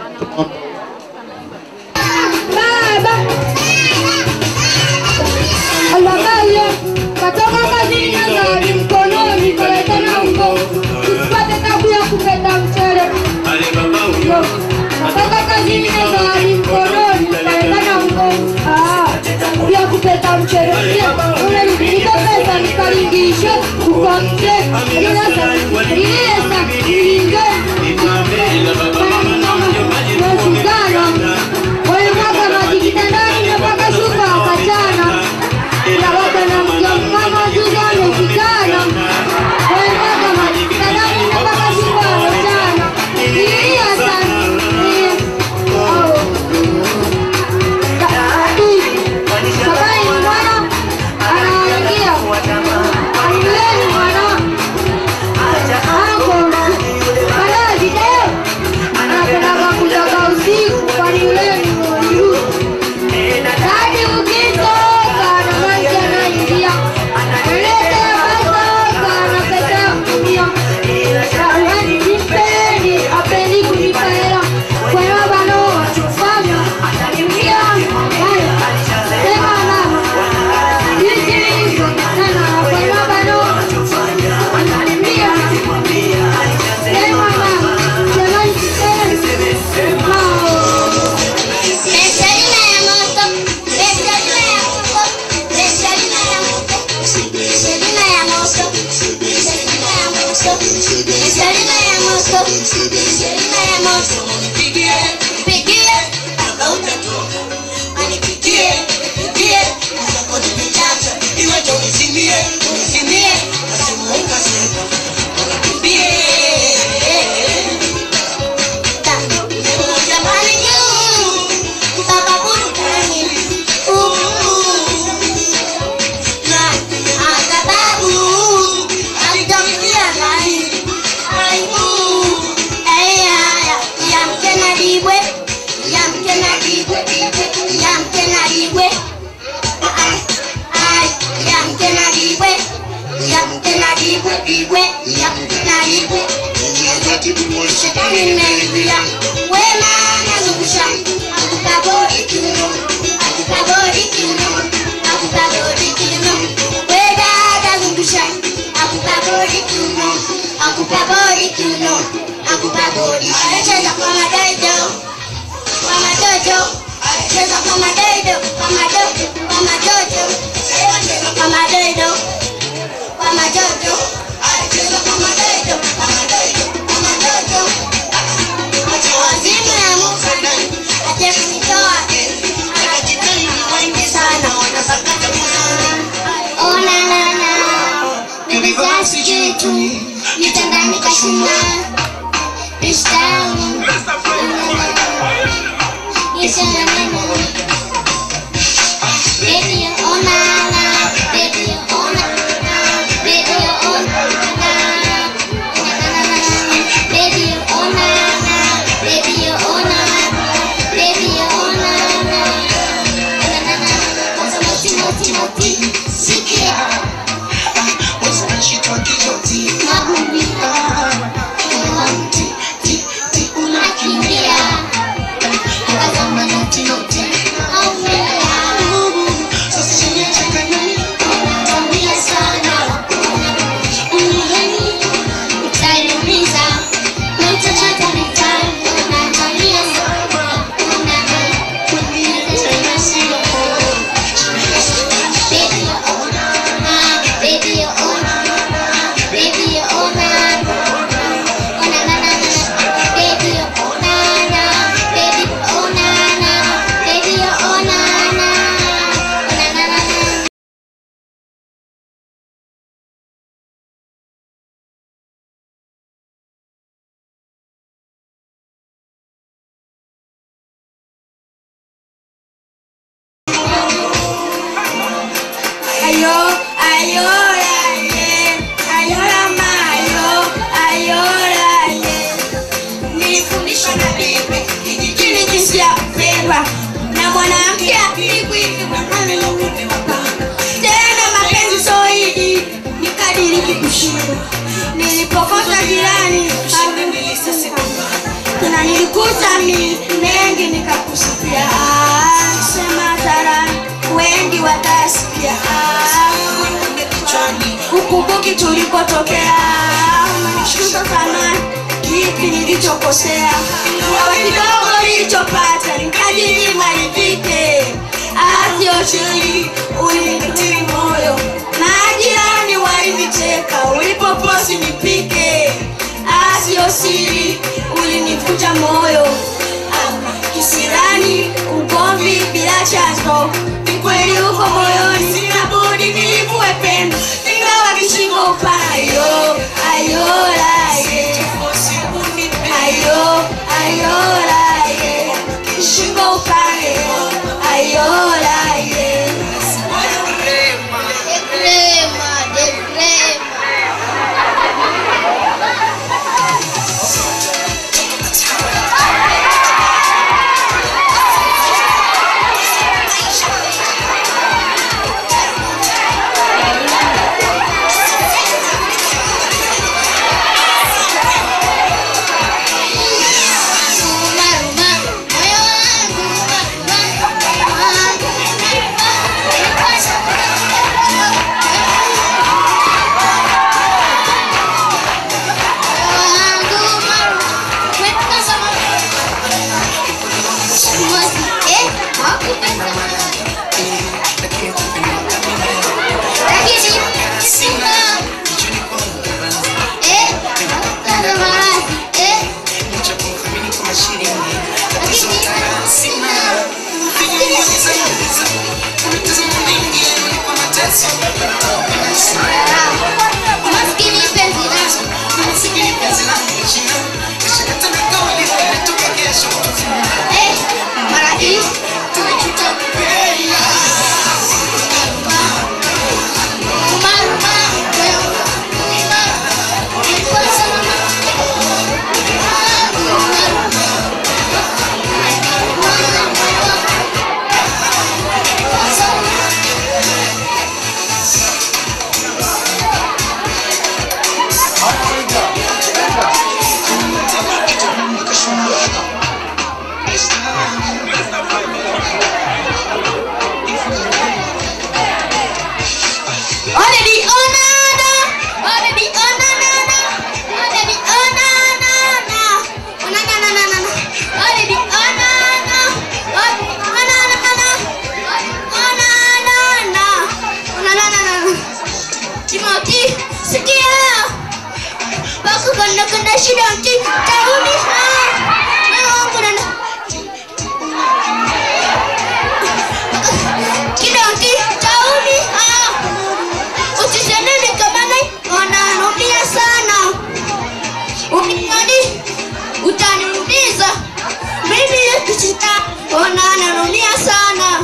Speaker 15: Alamaye, katoka kazini na gari mkononi, kaleta na ungo, usipate tabu ya kupenda mchele. Yo, Katoka kazini na gari mkononi, kaleta na ungo, ah, ya kupenda mchele. Pia, unanipeleka pesa nikalingishe, ukwamshe, ilesa, ilesa, ilinge, Nasukana, walimwaga maji kitandani na mpaka shuka wakachana ya baba na mjomama Zuzu ameshikana, walimwaga maji kitandani na mpaka shuka wakachana. Ilia sana, ilia. Oh. Baba ni mwana anawaingia, anueni mwana ako baadaye video anapendaga kutoka usiku kwani ule ni mwenyu hadi ukitoka na maji anaingia analete masoka na pesa ya kutumia Yaani nipendi apendi kunipa hela kwa hiyo bano wachofanya atanimia haya sema namo hizi sana kwa hiyo bano atanimia sema namo jamani sema
Speaker 4: Mesalina ya moto, mesalina ya moto, mesalina ya moto, mesalina ya moto, mesalina ya moto, mesalina ya moto, mesalina ya moto. Nipigie, nipigie, mpaka utatoka. Anipigie, nipigie, mpaka utatoka. Iwe ndo unizimie, unizimie, nasema ukasema. Unikimbie. Jamani juu, mpaka burudani. Na sababu alitamkia nani? Aibu. Aya, yamke na dibwe, yamke na dibwe, yamke na dibwe. Ai, ai, yamke na dibwe, yamke na dibwe, dibwe, yamke na dibwe. Shetani imeingia, wema anazungusha, akupa bodi kiuno, akupa bodi kiuno, akupa bodi kiuno. We dada zungusha, akupa bodi kiuno, akupa bodi kiuno, akupa bodi. Anacheza kwa madoido, kwa madoido, anacheza kwa madoido, kwa madoido, kwa madoido, anacheza kwa madoido, kwa madoido, anacheza kwa madoido, kwa madoido, kwa madoido. Acha wazimu ya Musa, acha kunitoa, anajitahidi wengi sana, wanasakata moyo. Oh, na, na, na. Bibi zangu
Speaker 15: mwanamke akikwiki tena mapenzi soidi nikadiriki kushindwa nilipokosa jirani na nilikuta mi mengi nikakusifia Ah, sema tarani wengi watasikia Ah, ukumbuki tulikotokea umenishusha thamani kipi nilichokosea ingawa kidogo nilichopata nikajinyima nipite asioshii ulinikatili moyo majirani walinicheka ulipoposi nipike asiosiri ulinivuja moyo Ah, kisirani ugomvi bila chanzo ni kweli uko moyoni sina budi nilivue pendo ingawa kishingo upayo ayolaye ayo ayolaye kishingo upande ayolaye
Speaker 4: Degrema, degrema. Maskini penzi langu, maskini penzi langu Eh, marahisi Already onana, already onana, already onana, onana, onana, already onana, already onana, onana, onana, Timothy, sikia, bako kanda kanda shida mti, tauni ha, wangu nana, kidonti, tauni ha. Usisenene kama nai wananunia sana. Ukikadi utaniumiza. Mimi nikisita wananunia sana.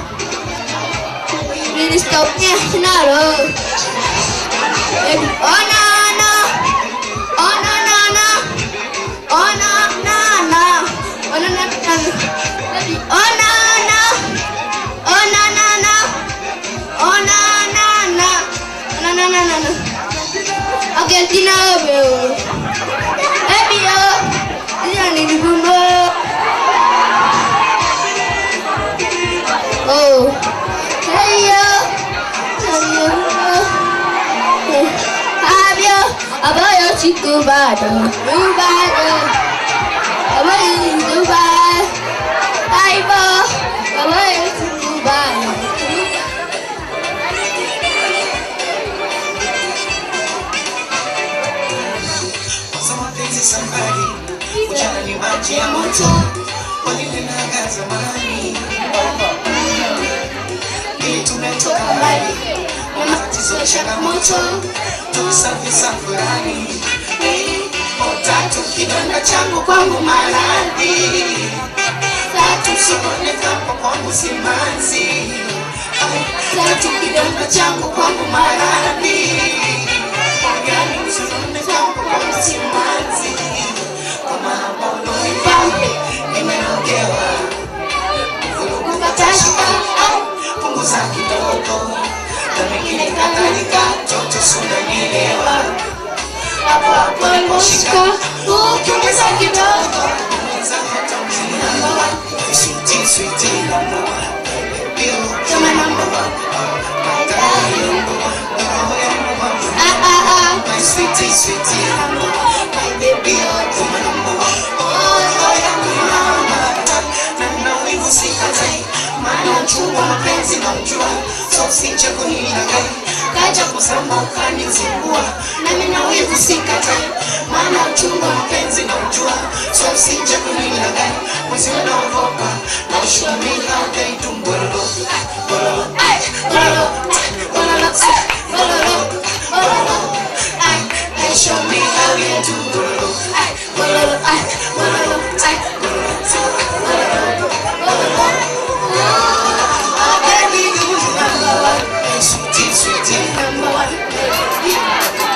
Speaker 4: Nilistopia nalo. Baby, ona na. Ona na na. Ona na na. Ona na na. Baby, ona na. Ona na na. Ona na na. Na na na na na. Argentina bro. Baby yo. Dia ni di bumbu. Oh. Hey yo. Hey yo. Abio. Abayo chiku bado. Rubado. Abayo Dubai. Aibo. Abayo chiku bado.
Speaker 12: Kwanza mapenzi safari, ujana ni maji ya moto, walilenaga zamani. Ili tumetoka mbali, na matatizo ya changamoto, tusafi safurani. Tatu kidonda changu kwangu maradhi, tatu sonekapo kwangu simanzi, tatu kidonda changu kwangu maradhi
Speaker 15: Kupatashi
Speaker 12: sunanielewa hapo hapo niliposhika ukiongeza kidogo mwenzako utaumia number one sweetie sweetie number one baby you're my number one my darling number one roho ya number one ah ah ah my sweetie sweetie number one my baby you're my number one oh roho ya mama na nina wivu sikatai maana uchungu wa mapenzi na ujua so usije kunilaghai kaja kusema ukanizingua nami na wivu sikatai maana uchungu wa mapenzi na ujua so usije kunilaghai mwezio naogopa na ushumia utaitumbololo bololo ay bololo bololo ay bololo bololo ay ay show me how you do bololo ay bololo ay bololo ay bololo bololo bololo Oh, baby, you number one. Sweetie, sweetie, number one.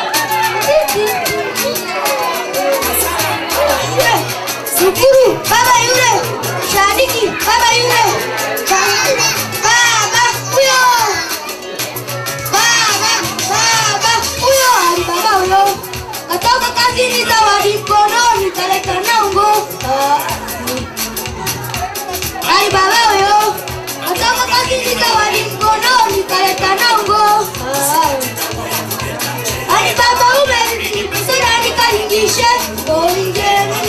Speaker 15: Shukuru baba yule, Shadiki baba yule, baba huyo, baba baba huyo, ali baba huyo, katoka kazini zawadi mkononi, kaleta nango. Ali baba huyo, katoka kazini zawadi mkononi, kaleta nango. Ali baba ume, sura nikalingishe, onje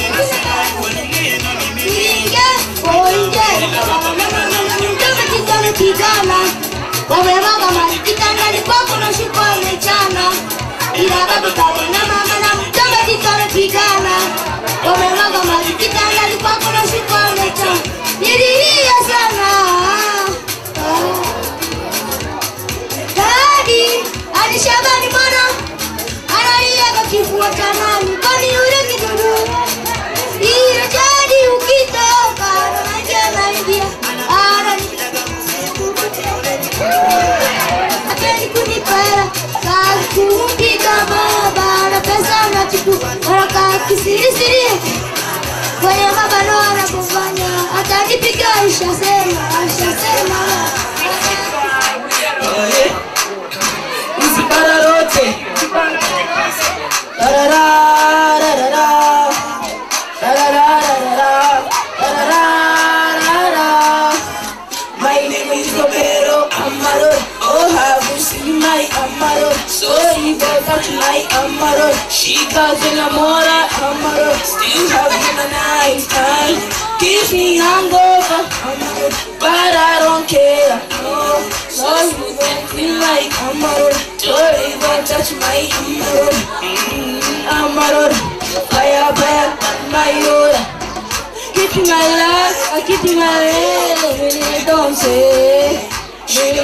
Speaker 15: kijana wamemwaga maji kitandani kwako na shuka wamechana ila baba baba na mama na mtoto kitana kijana wamemwaga maji kitandani kwako na shuka wamechana nililia sana dadi hadi shabani mwana analia kwa kifua cha nani kwani yule kidudu hiyo jadi ukitoka naingia Apendi kunipara kazi kumpiga baba na pesa na chuku haraka kisirisiri kwenye mabano anapofanya atanipiga ishasema ishasema
Speaker 12: Usipara lote. Darara, darara. Darara, darara. Darara, darara. My name is Romero Amaro. Oh, have you seen my Amaro? Sorry for that, my Amaro. She got enamora Amaro. Still having a nice time. Gives me hangover Amaro. But I don't care. Oh, sorry for that, like Amaro. Sorry for touch my Amaro. Mm, Amaro. Fire, fire, my Yoda. Keep my life, I keep my head, when I don't say. Baby,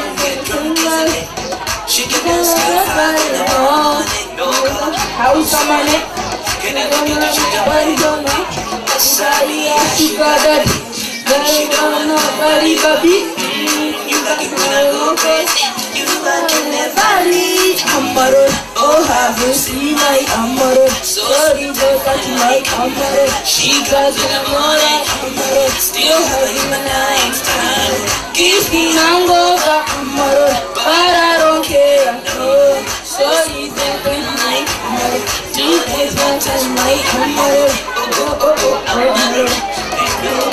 Speaker 12: she can dance to the fire, House on my neck, can I go to the body, don't know. Sorry, I should got that. Very don't know, body, baby. You got it when I go crazy. You got it never leave. Amaro, oh, have you seen my Amaro? Sorry, but that's my Amaro. She got it, I'm all that Amaro. Still having my night time. Gives me hangover, Amaro. But I don't care, no. Sorry, that when my Amaro. Two days, one time, my Amaro. Oh, oh, oh, oh, Amaro.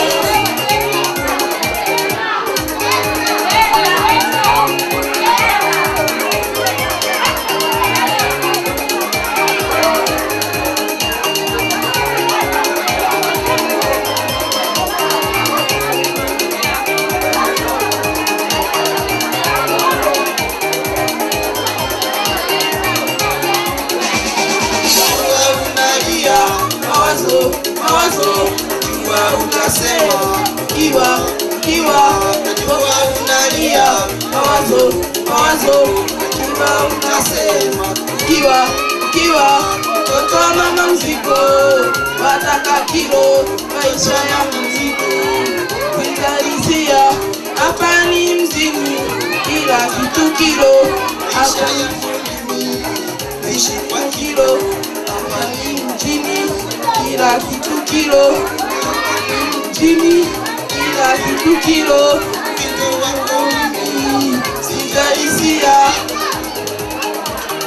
Speaker 12: unalia mawazo mawazo jua utasema kiwa kiwa najua unalia mawazo mawazo jua utasema kiwa kiwa mtoto wa mama mzigo wataka kilo maisha ya mzigo kuingalizia hapa ni mzimu kila kitu kilo hapa ni mzimu ishi kwa kilo hapa ni mjini kila kitu kilo mjini kila kitu kilo kitu wangu mimi sijalisia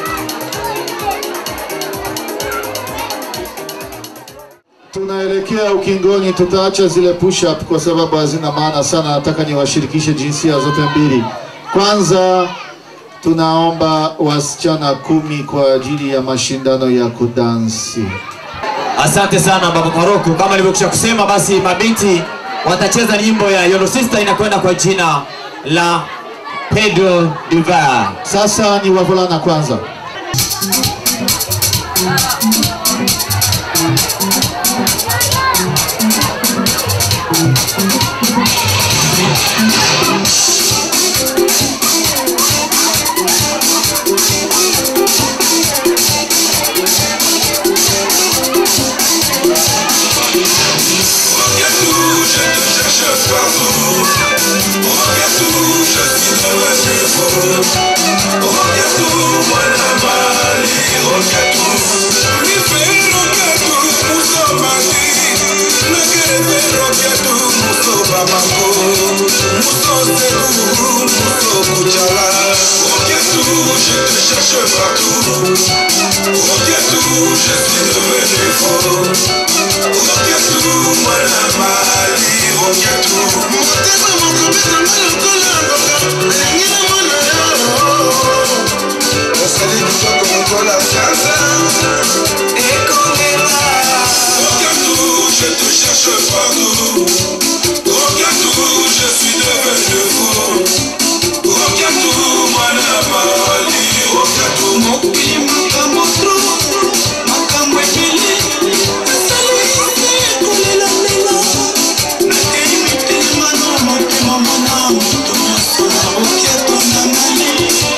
Speaker 13: Tunaelekea ukingoni, tutaacha zile push up kwa sababu hazina maana sana. Nataka niwashirikishe jinsia zote mbili. Kwanza tunaomba wasichana kumi kwa ajili ya mashindano ya kudansi.
Speaker 3: Asante sana baba Maroko. Kama nilivyokwisha kusema, basi mabinti watacheza nyimbo ya Yellow Sister inakwenda kwa jina la Pedro Duval.
Speaker 13: Sasa ni wavulana kwanza.
Speaker 9: Je te cherche partout. Regarde-tout, je suis devenu fou. Regarde-tout, mwana mali. Regarde-tout, mokili makambo tro. Makambo ebele. Esalisi kolela lela. Nakei mitelema na motema mwana moto nyonso na boketo na mali.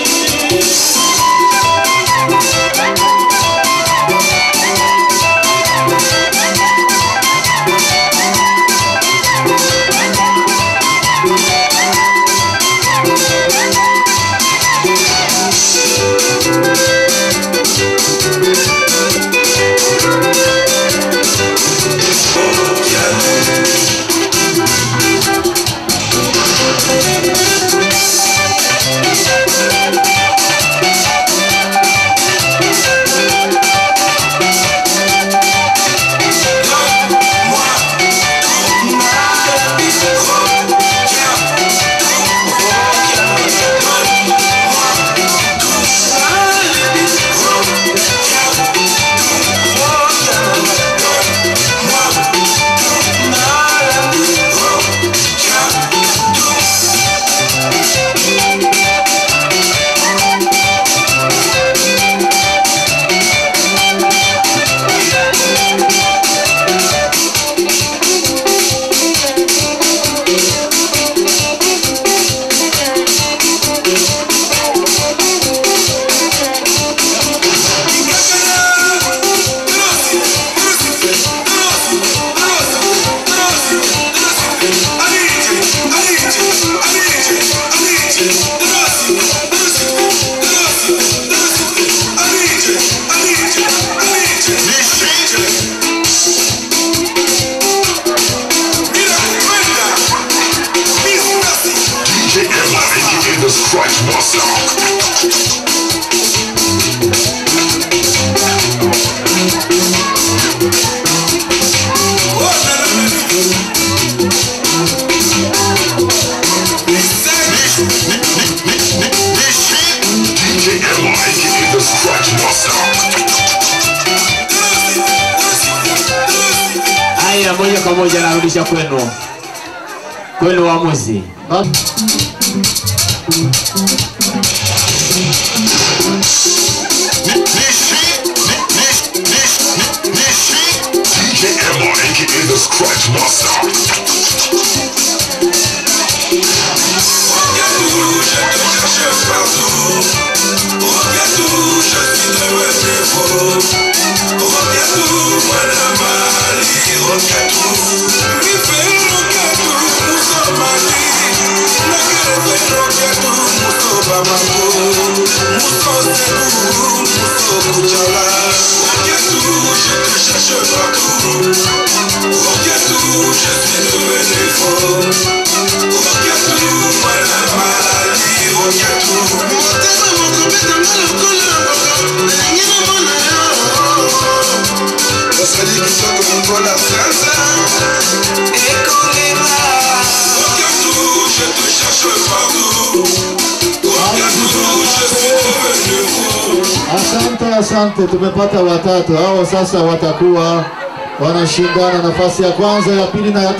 Speaker 6: DJ Emma, aka the Scratch Master. DJ Emma, aka the Scratch Master.
Speaker 3: Haya, moja kwa moja narudisha kwenu, kwenu waamuzi.
Speaker 6: DJ Emma, aka the Scratch Master.
Speaker 9: Osali kitoko
Speaker 18: contre la salsa. Écoutez-moi. Partout, je te cherche partout. Partout, je suis devenu fou.
Speaker 13: Asante, asante, tumepata watatu. Hao sasa watakuwa wanashindana nafasi ya kwanza, ya pili na ya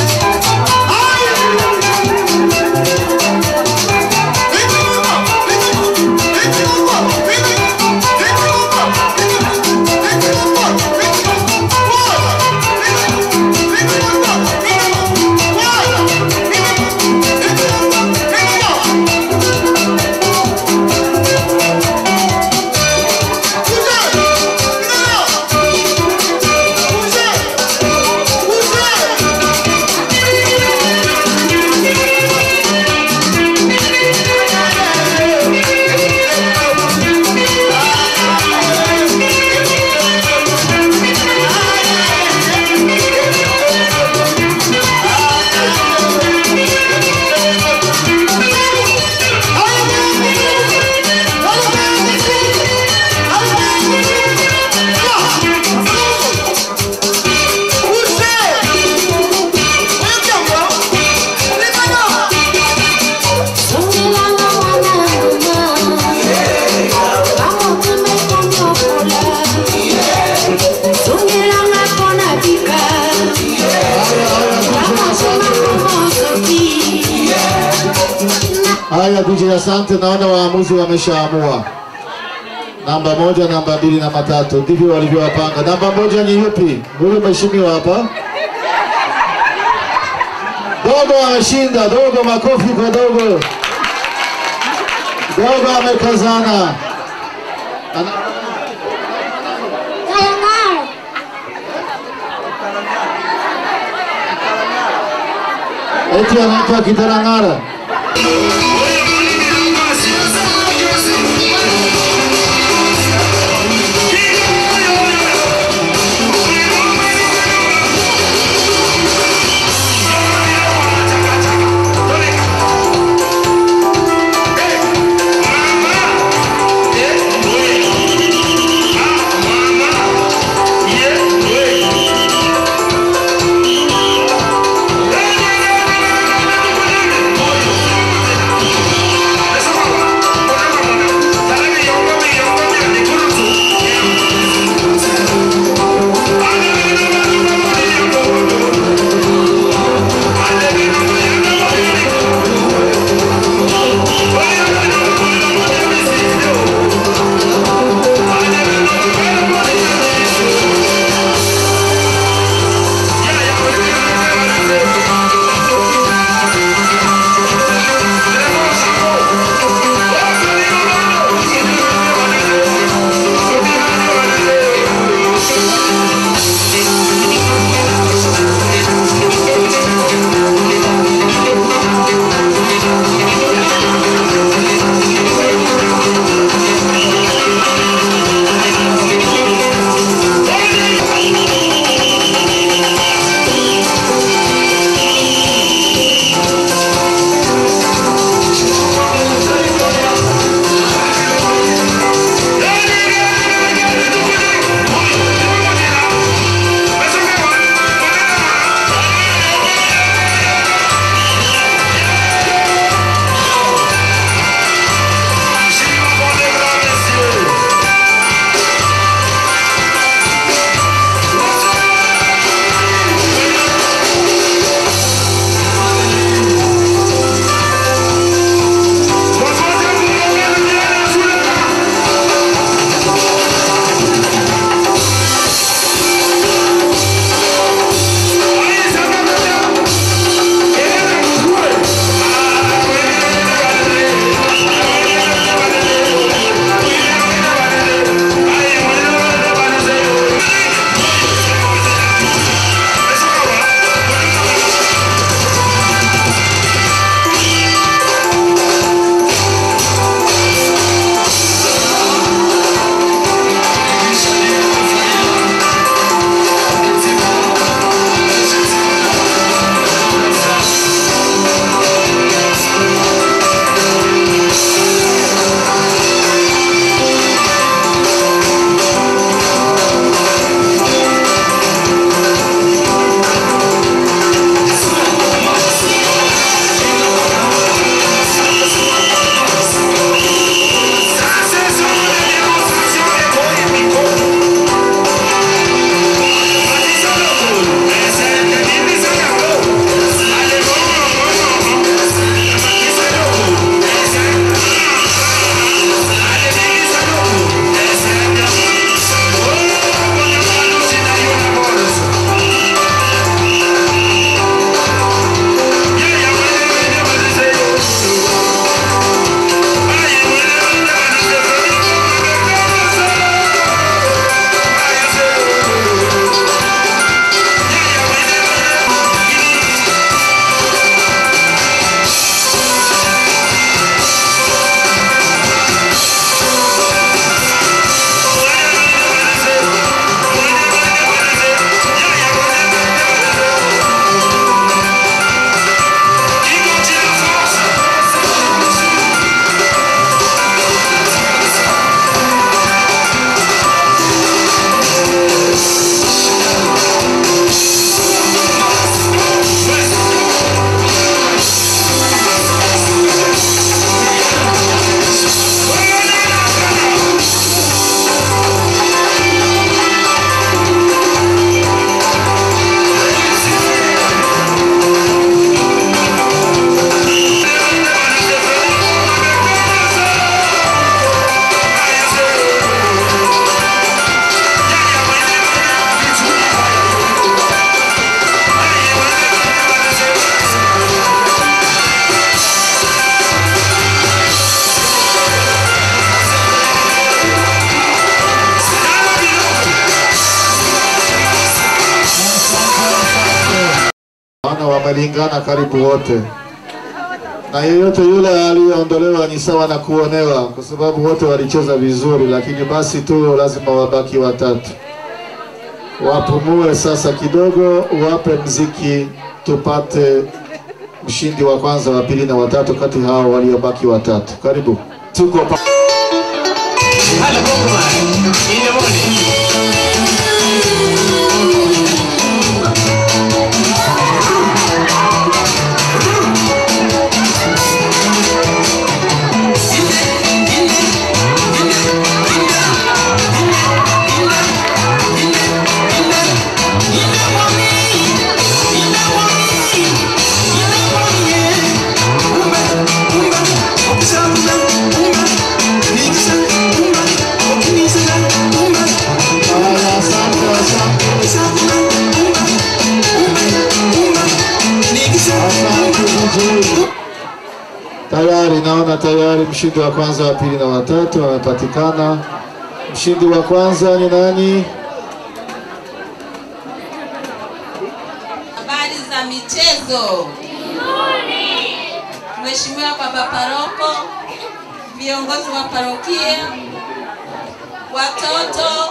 Speaker 13: Haya, DJ, asante. Naona waamuzi wameshaamua namba moja, namba mbili, namba tatu, ndivyo walivyowapanga. Namba moja ni yupi? Huyu mheshimiwa hapa. Dogo ameshinda. Dogo, makofi kwa Dogo. Dogo amekazana. Ana... Eti anaitwa Kitarang'ara.
Speaker 18: Yeah.
Speaker 13: maana wamelingana karibu wote, na yeyote yule aliyeondolewa ni sawa na kuonewa, kwa sababu wote walicheza vizuri, lakini basi tu lazima wabaki watatu. Wapumue sasa kidogo, wape mziki, tupate mshindi wa kwanza, wa pili na watatu kati hao waliobaki watatu. Karibu, tuko pa Tayari naona tayari mshindi wa kwanza, wa pili na watatu wamepatikana. Mshindi wa kwanza ni nani?
Speaker 16: Habari za michezo. Mheshimiwa Baba Paroko, viongozi wa parokia, watoto,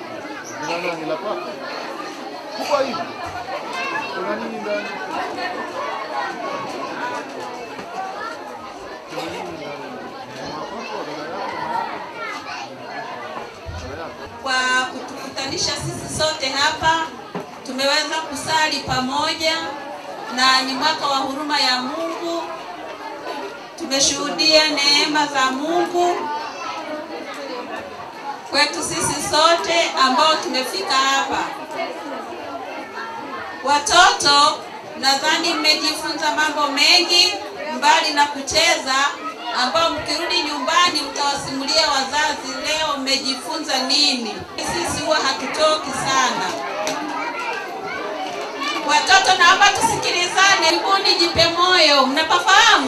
Speaker 16: kwa kutukutanisha sisi sote hapa. Tumeweza kusali pamoja na ni mwaka wa huruma ya Mungu. Tumeshuhudia neema za Mungu kwetu sisi sote ambao tumefika hapa. Watoto, nadhani mmejifunza mambo mengi mbali na kucheza, ambao mkirudi nyumbani mtawasimulia wazazi, leo mmejifunza nini. Sisi huwa hatutoki sana. Watoto, naomba tusikilizane. Karibuni, jipe moyo, mnapafahamu?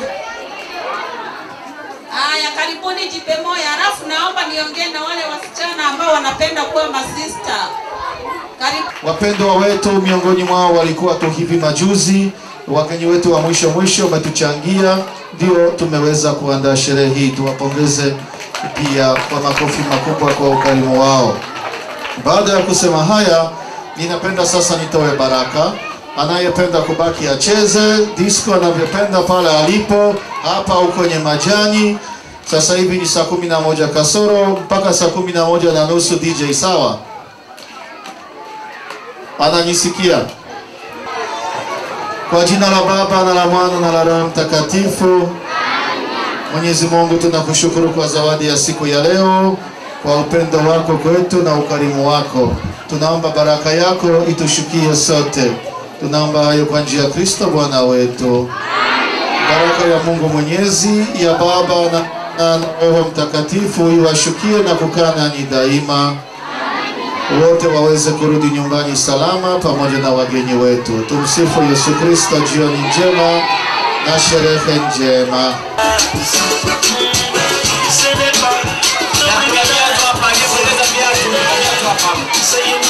Speaker 16: Haya, karibuni, jipe moyo. Halafu naomba niongee na wale wasichana ambao wanapenda kuwa masista. Karibu.
Speaker 13: Wapendwa wetu, miongoni mwao walikuwa tu hivi majuzi, wageni wetu wa mwisho mwisho wametuchangia, ndio tumeweza kuandaa sherehe hii. Tuwapongeze pia kwa makofi makubwa kwa ukarimu wao. Baada ya kusema haya, ninapenda sasa nitoe baraka. Anayependa kubaki acheze disco anavyopenda pale alipo, hapa au kwenye majani. Sasa hivi ni saa kumi na moja kasoro mpaka saa kumi na moja na nusu DJ, sawa? Ananisikia? Kwa jina la Baba na la Mwana na la Roho Mtakatifu. Mwenyezi Mungu, tunakushukuru kwa zawadi ya siku ya leo, kwa upendo wako kwetu na ukarimu wako. Tunaomba baraka yako itushukie sote. Tunaomba hayo kwa njia ya Kristo Bwana wetu. Baraka ya Mungu Mwenyezi, ya Baba na, na Roho Mtakatifu iwashukie na kukaa nanyi daima wote waweze kurudi nyumbani salama pamoja na wageni wetu. Tumsifu Yesu Kristo. Jioni njema na sherehe njema.
Speaker 3: Na kuna viatu hapa, aliyepoteza viatu, kuna viatu hapa.